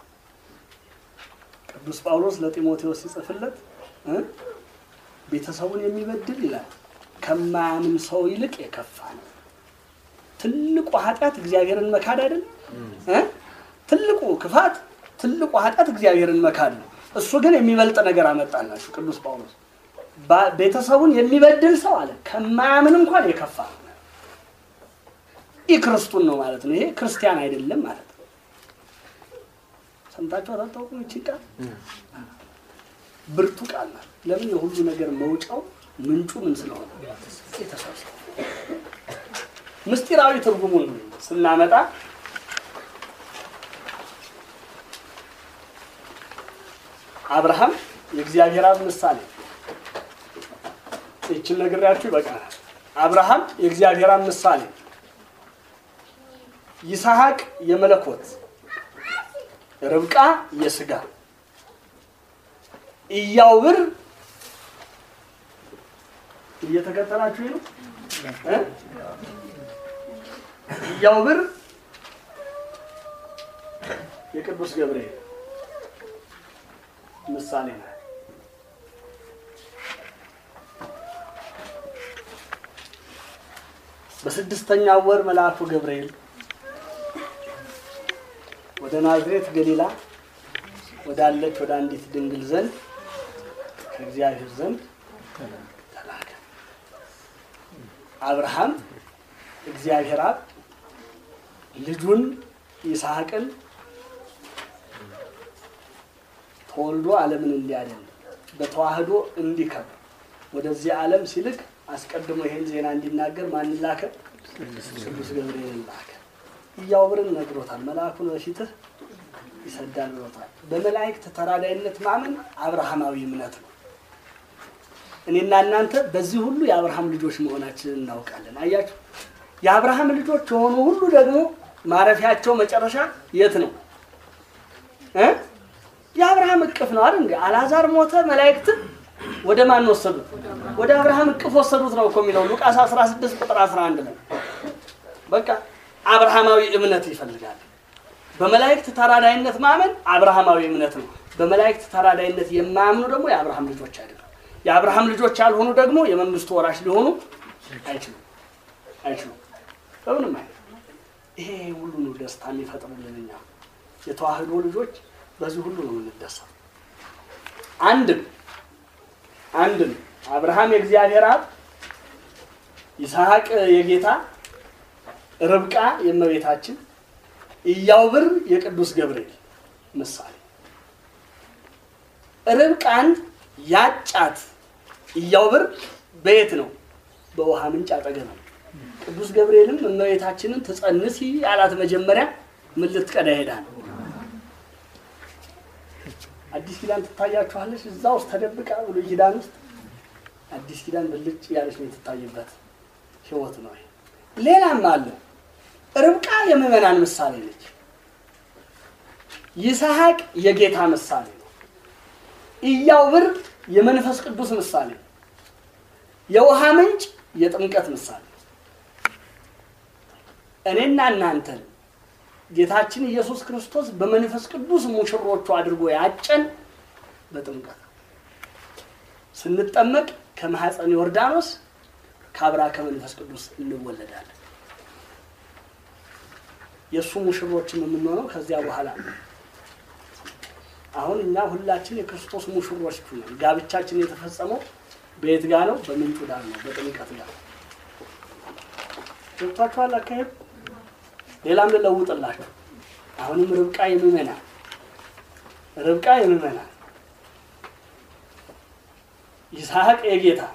ቅዱስ ጳውሎስ ለጢሞቴዎስ ሲጽፍለት እ ቤተሰቡን የሚበድል ይላል ከማያምን ሰው ይልቅ የከፋ ነው። ትልቁ ኃጢአት እግዚአብሔርን መካድ አይደል? እ? ትልቁ ክፋት፣ ትልቁ ኃጢአት እግዚአብሔርን መካድ ነው። እሱ ግን የሚበልጥ ነገር አመጣላችሁ ቅዱስ ጳውሎስ ባ- ቤተሰቡን የሚበድል ሰው አለ ከማያምን እንኳን የከፋ ነው። ኢ ክርስቱን ነው ማለት ነው። ይሄ ክርስቲያን አይደለም ማለት ነው። ሰምታችሁ አታውቁም? ይቺ ቃል ብርቱ ቃል ናት። ለምን? የሁሉ ነገር መውጫው ምንጩ ምን ስለሆነ ቤተሰብ ስለሆነ። ምስጢራዊ ትርጉሙን ስናመጣ አብርሃም የእግዚአብሔር አብ ምሳሌ ይችን ነግሬያችሁ ይበቃናል። አብርሃም የእግዚአብሔር አብ ምሳሌ ይስሐቅ የመለኮት ርብቃ የስጋ ኢያውብር እየተከተላችሁ ነው እ ኢያውብር የቅዱስ ገብርኤል ምሳሌ ነው። በስድስተኛው ወር መልአኩ ገብርኤል ወደ ናዝሬት ገሊላ ወዳለች ወደ አንዲት ድንግል ዘንድ ከእግዚአብሔር ዘንድ ተላከ። አብርሃም እግዚአብሔር አብ ልጁን ይስሐቅን ተወልዶ ዓለምን እንዲያድን በተዋህዶ እንዲከብር ወደዚህ ዓለም ሲልክ አስቀድሞ ይሄን ዜና እንዲናገር ማን ላከ? ቅዱስ ገብርኤልን ላከ። ኢያውብርን ነግሮታል። መልአኩን በፊትህ ይሰዳል ብሎታል። በመላእክት ተራዳይነት ማመን አብርሃማዊ እምነት ነው። እኔና እናንተ በዚህ ሁሉ የአብርሃም ልጆች መሆናችንን እናውቃለን። አያችሁ፣ የአብርሃም ልጆች የሆኑ ሁሉ ደግሞ ማረፊያቸው መጨረሻ የት ነው እ የአብርሃም እቅፍ ነው አይደል? እንዴ አልዓዛር ሞተ፣ መላእክትን ወደ ማን ወሰዱት? ወደ አብርሃም እቅፍ ወሰዱት ነው እኮ የሚለው ሉቃስ 16 ቁጥር 11 ላይ። በቃ አብርሃማዊ እምነት ይፈልጋል። በመላእክት ተራዳይነት ማመን አብርሃማዊ እምነት ነው። በመላእክት ተራዳይነት የማያምኑ ደግሞ የአብርሃም ልጆች አይደሉም። የአብርሃም ልጆች ያልሆኑ ደግሞ የመንግስቱ ወራሽ ሊሆኑ አይችሉም አይችሉም። በምንም አይነት ይሄ ሁሉ ነው ደስታ የሚፈጥርልን እኛ የተዋህዶ ልጆች በዚህ ሁሉ ነው የምንደሰው። አንድም አንድም አብርሃም የእግዚአብሔር አብ፣ ይስሐቅ የጌታ፣ ርብቃ የእመቤታችን፣ ኢያውብር የቅዱስ ገብርኤል ምሳሌ። ርብቃን ያጫት ኢያውብር በየት ነው? በውሃ ምንጭ አጠገብ ነው። ቅዱስ ገብርኤልም እመቤታችንን ትጸንሲ ያላት መጀመሪያ ምን ልትቀዳ ሄዳ ነው? አዲስ ኪዳን ትታያችኋለች። እዛ ውስጥ ተደብቃ ብሉይ ኪዳን ውስጥ አዲስ ኪዳን ብልጭ ያለች ነው የትታይበት ህይወት ነው። ሌላም አለ። ርብቃ የምዕመናን ምሳሌ ነች። ይስሐቅ የጌታ ምሳሌ ነው። ኢያውብር የመንፈስ ቅዱስ ምሳሌ ነው። የውሃ ምንጭ የጥምቀት ምሳሌ ነው። እኔና እናንተን ጌታችን ኢየሱስ ክርስቶስ በመንፈስ ቅዱስ ሙሽሮቹ አድርጎ ያጨን በጥምቀት ስንጠመቅ ከማኅፀን ዮርዳኖስ ከአብራ ከመንፈስ ቅዱስ እንወለዳለን። የእሱ ሙሽሮችም የምንሆነው ከዚያ በኋላ ነው። አሁን እኛ ሁላችን የክርስቶስ ሙሽሮች ነን። ጋብቻችን የተፈጸመው በየት ጋ ነው? በምንጩ ዳር ነው፣ በጥምቀት ጋር ገብቷችኋል አካሄዱ። ሌላም ልለውጥላችሁ። አሁንም ርብቃ የምዕመናን ርብቃ የምዕመናን ይስሐቅ የጌታ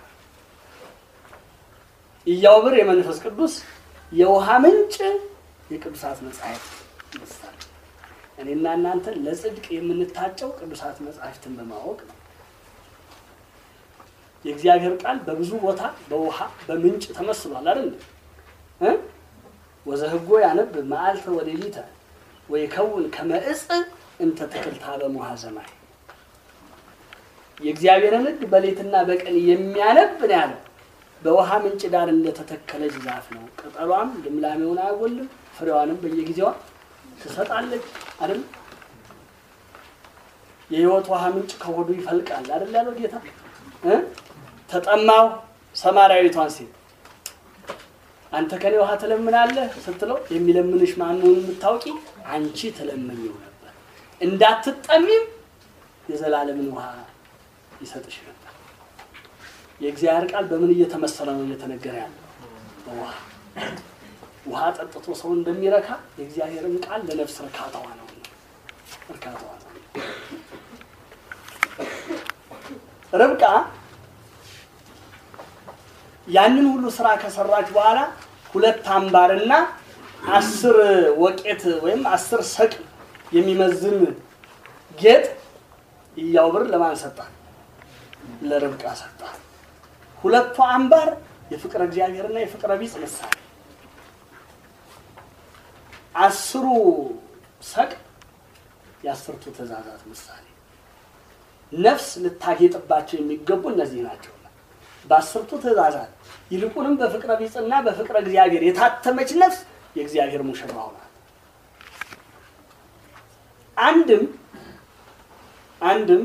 ኢያውብር የመንፈስ ቅዱስ የውሃ ምንጭ የቅዱሳት መጻሕፍት ምሳሌ። እኔና እናንተ ለጽድቅ የምንታጨው ቅዱሳት መጻሕፍትን በማወቅ ነው። የእግዚአብሔር ቃል በብዙ ቦታ በውሃ በምንጭ ተመስሏል አይደል እ ወዘህጎ ያነብ መዓልተ ወሌሊተ ወይከውን ከመ ዕፅ እንተ ትክልታ በሙሃ ዘማይ የእግዚአብሔርን ሕግ በሌትና በቀን የሚያነብ ነው ያለው። በውሃ ምንጭ ዳር እንደተተከለች ዛፍ ነው። ቅጠሏም ልምላሜውን አያጎልም፣ ፍሬዋንም በየጊዜዋ ትሰጣለች። አይደል የሕይወት ውሃ ምንጭ ከሆዱ ይፈልቃል አይደል ያለው ጌታ እ ተጠማው ሰማርያዊቷን ሴት አንተ ከኔ ውሃ ትለምናለህ ስትለው የሚለምንሽ ማንሆን የምታውቂ አንቺ ትለምኝው ነበር፣ እንዳትጠሚም የዘላለምን ውሃ ይሰጥሽ ነበር። የእግዚአብሔር ቃል በምን እየተመሰለ ነው እየተነገረ ያለው? በውሃ ውሃ ጠጥቶ ሰው እንደሚረካ የእግዚአብሔርን ቃል ለነፍስ እርካታዋ ነው እርካታዋ ነው። ርብቃ ያንን ሁሉ ስራ ከሰራች በኋላ ሁለት አምባርና አስር ወቄት ወይም አስር ሰቅል የሚመዝን ጌጥ ኢያውብር ለማን ሰጣት? ለርብቃ ሰጣት። ሁለቱ አምባር የፍቅረ እግዚአብሔርና የፍቅረ ቢጽ ምሳሌ፣ አስሩ ሰቅል የአስርቱ ትእዛዛት ምሳሌ ነፍስ ልታጌጥባቸው የሚገቡ እነዚህ ናቸው። በአስርቱ ትእዛዛት ይልቁንም በፍቅረ ቢጽና በፍቅረ እግዚአብሔር የታተመች ነፍስ የእግዚአብሔር ሙሽራው ናት። አንድም አንድም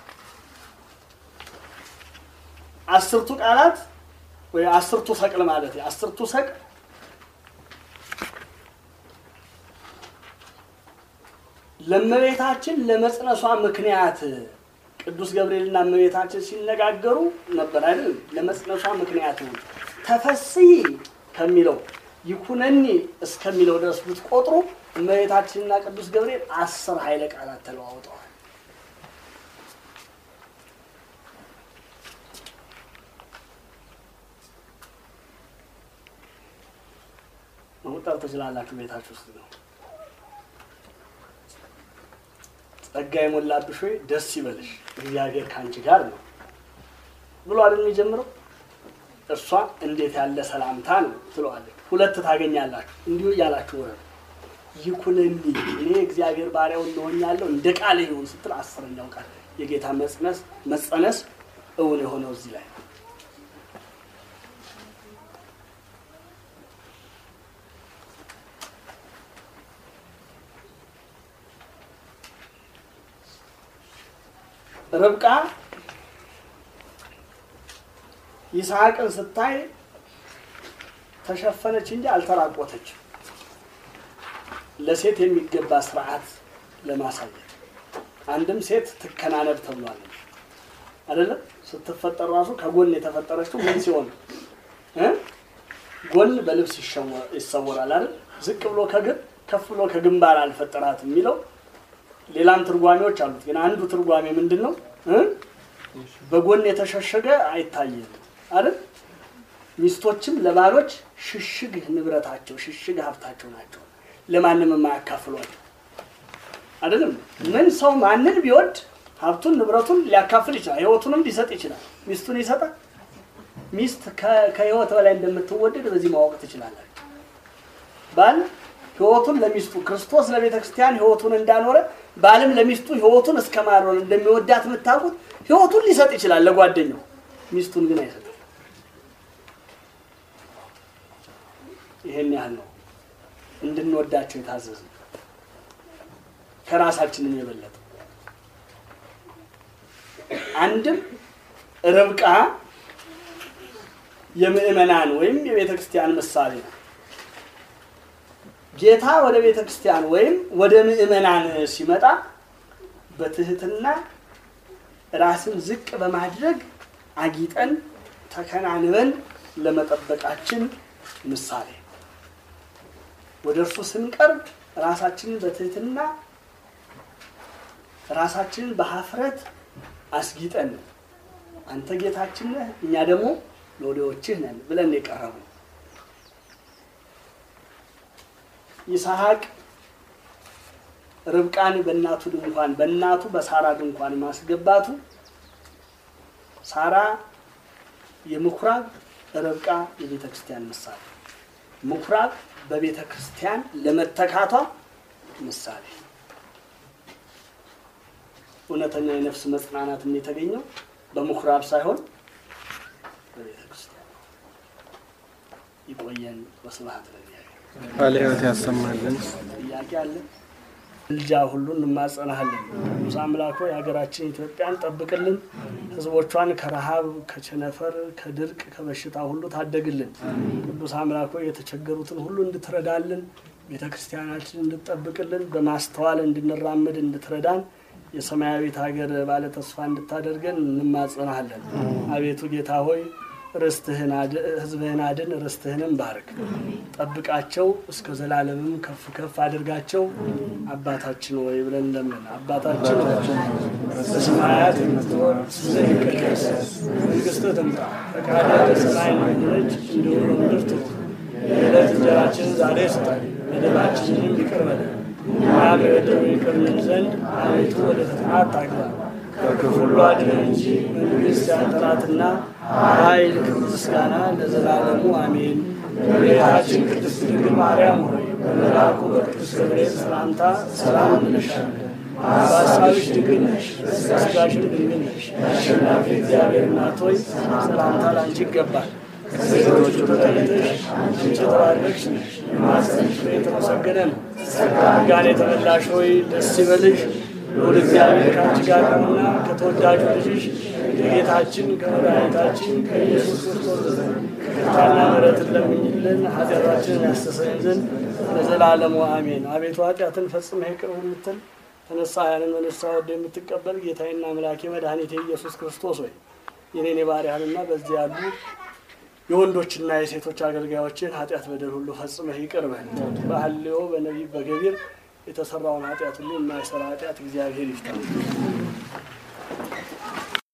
አስርቱ ቃላት ወይ አስርቱ ሰቅል ማለት አስርቱ ሰቅል ለእመቤታችን ለመጽነሷ ምክንያት ቅዱስ ገብርኤልና እመቤታችን ሲነጋገሩ ነበር አይደል? ለመጽነሷ ምክንያት ነው። ተፈስሒ ከሚለው ይኩነኒ እስከሚለው ድረስ ብትቆጥሩ እመቤታችንና ቅዱስ ገብርኤል አስር ኃይለ ቃላት ተለዋውጠዋል። መቁጠር ትችላላችሁ። ቤታችሁ ውስጥ ነው። ጸጋ የሞላብሽ ሆይ ደስ ይበልሽ እግዚአብሔር ከአንቺ ጋር ነው ብሎ አይደል የሚጀምረው? እርሷ እንዴት ያለ ሰላምታ ነው ትለዋለች። ሁለት ታገኛላችሁ። እንዲሁ እያላችሁ ወረዱ። ይኩንኒ እኔ እግዚአብሔር ባሪያው እንደሆኛለሁ እንደ ቃል ይሁን ስትል አስረኛው ቃል የጌታ መጽነስ መጸነስ እውን የሆነው እዚህ ላይ ነው። ርብቃ ይስሐቅን ስታይ ተሸፈነች እንጂ አልተራቆተችም። ለሴት የሚገባ ስርዓት ለማሳየት አንድም ሴት ትከናነብ ተብሏል አይደለም። ስትፈጠር ራሱ ከጎን የተፈጠረችው ምን ሲሆን እ ጎን በልብስ ይሰወራል አይደል? ዝቅ ብሎ ከግር ከፍ ብሎ ከግንባር አልፈጠራት የሚለው ሌላም ትርጓሜዎች አሉት። ግን አንዱ ትርጓሜ ምንድን ነው? በጎን የተሸሸገ አይታይም አይደል? ሚስቶችም ለባሎች ሽሽግ ንብረታቸው፣ ሽሽግ ሀብታቸው ናቸው። ለማንም የማያካፍሏቸው አይደለም። ምን ሰው ማንን ቢወድ ሀብቱን ንብረቱን ሊያካፍል ይችላል። ህይወቱንም ሊሰጥ ይችላል። ሚስቱን ይሰጣል። ሚስት ከህይወት በላይ እንደምትወደድ በዚህ ማወቅ ትችላላችሁ። ባል ህይወቱን ለሚስቱ ክርስቶስ ለቤተ ክርስቲያን ህይወቱን እንዳኖረ ባልም ለሚስቱ ህይወቱን እስከ ማኖር እንደሚወዳት የምታውቁት ህይወቱን ሊሰጥ ይችላል ለጓደኛው፣ ሚስቱን ግን አይሰጥም። ይሄን ያህል ነው እንድንወዳቸው የታዘዝ ከራሳችንም የበለጠ አንድም ርብቃ የምእመናን ወይም የቤተ ክርስቲያን ምሳሌ ነው። ጌታ ወደ ቤተ ክርስቲያን ወይም ወደ ምእመናን ሲመጣ በትህትና ራስን ዝቅ በማድረግ አጊጠን ተከናንበን ለመጠበቃችን ምሳሌ ወደ እርሱ ስንቀርብ ራሳችንን በትህትና ራሳችንን በሀፍረት አስጊጠን አንተ ጌታችን ነህ፣ እኛ ደግሞ ሎሌዎችህ ነን ብለን የቀረቡ ይስሐቅ ርብቃን በእናቱ ድንኳን በእናቱ በሳራ ድንኳን ማስገባቱ ሳራ የምኩራብ ርብቃ የቤተ ክርስቲያን ምሳሌ ምኩራብ በቤተ ክርስቲያን ለመተካቷ ምሳሌ እውነተኛ የነፍስ መጽናናት የተገኘው በምኩራብ ሳይሆን በቤተ ክርስቲያን ይቆየን። ወስብሐት ለእግዚአብሔር። ቃለ ሕይወት ያሰማልን። ጥያቄ አለ? ልጃ ሁሉ እንማጸናሃለን። ቅዱስ አምላክ ሆይ ሀገራችን ኢትዮጵያን ጠብቅልን፣ ሕዝቦቿን ከረሃብ፣ ከቸነፈር፣ ከድርቅ፣ ከበሽታ ሁሉ ታደግልን። ቅዱስ አምላክ ሆይ የተቸገሩትን ሁሉ እንድትረዳልን፣ ቤተ ክርስቲያናችን እንድትጠብቅልን፣ በማስተዋል እንድንራመድ እንድትረዳን የሰማያዊት ሀገር ባለ ተስፋ እንድታደርገን እንማጸናሃለን። አቤቱ ጌታ ሆይ ርስትህን አድ- ህዝብህን አድን፣ ርስትህንም ባርክ፣ ጠብቃቸው፣ እስከ ዘላለምም ከፍ ከፍ አድርጋቸው። አባታችን ወይ ብለን ለምን አባታችን ሆይ በሰማያት የምትኖር ስምህ ይቀደስ፣ መንግስትህ ትምጣ፣ ፈቃድህ በሰማይ እንደሆነች እንዲሁ በምድር ትሁን። የዕለት እንጀራችንን ዛሬ ስጠን፣ በደላችንንም ይቅር በለን እኛም የበደሉንን ይቅር እንል ዘንድ አቤቱ ወደ ፈተና አታግባን ከክፉ ሁሉ አድነን እንጂ መንግሥት ያንተ ናትና ኃይል፣ ክብር፣ ምስጋና ለዘላለሙ አሜን። እመቤታችን ቅድስት ድንግል ማርያም ሆይ በመልአኩ በቅዱስ ገብርኤል ሰላምታ ሰላም እንልሻለን። በሐሳብሽ ድንግል ነሽ፣ በሥጋሽም ድንግል ነሽ። የአሸናፊ እግዚአብሔር እናት ሆይ ሰላምታ ላንቺ ይገባል። ከሴቶች ሁሉ ተለይተሽ አንቺ የተባረክሽ ነሽ፣ የማኅፀንሽ ፍሬ የተመሰገነ ነው። ጸጋን የተመላሽ ሆይ ደስ ይበልሽ፣ ልዑል እግዚአብሔር ከአንቺ ጋር ነውና ከተወዳጁ ልጅሽ ከጌታችን ከመድኃኒታችን ከኢየሱስ ክርስቶስ ዘንድ ይቅርታና ምሕረትን ለምኝልን ኃጢአታችንን ያስተሰርይልን ዘንድ ለዘላለሙ አሜን። አቤቱ ኃጢአትን ፈጽመህ ይቅር የምትል ተነሳያንን በንስሐ ወደ የምትቀበል ጌታዬና አምላኬ መድኃኒቴ ኢየሱስ ክርስቶስ ሆይ የኔን የባሪያህንና በዚህ ያሉ የወንዶችና የሴቶች አገልጋዮችን ኃጢአት በደል ሁሉ ፈጽመህ ይቅር በል። በሐልዮ በነቢብ በገቢር የተሰራውን ኃጢአት ሁሉ የማይሰራ ኃጢአት እግዚአብሔር ይፍታ።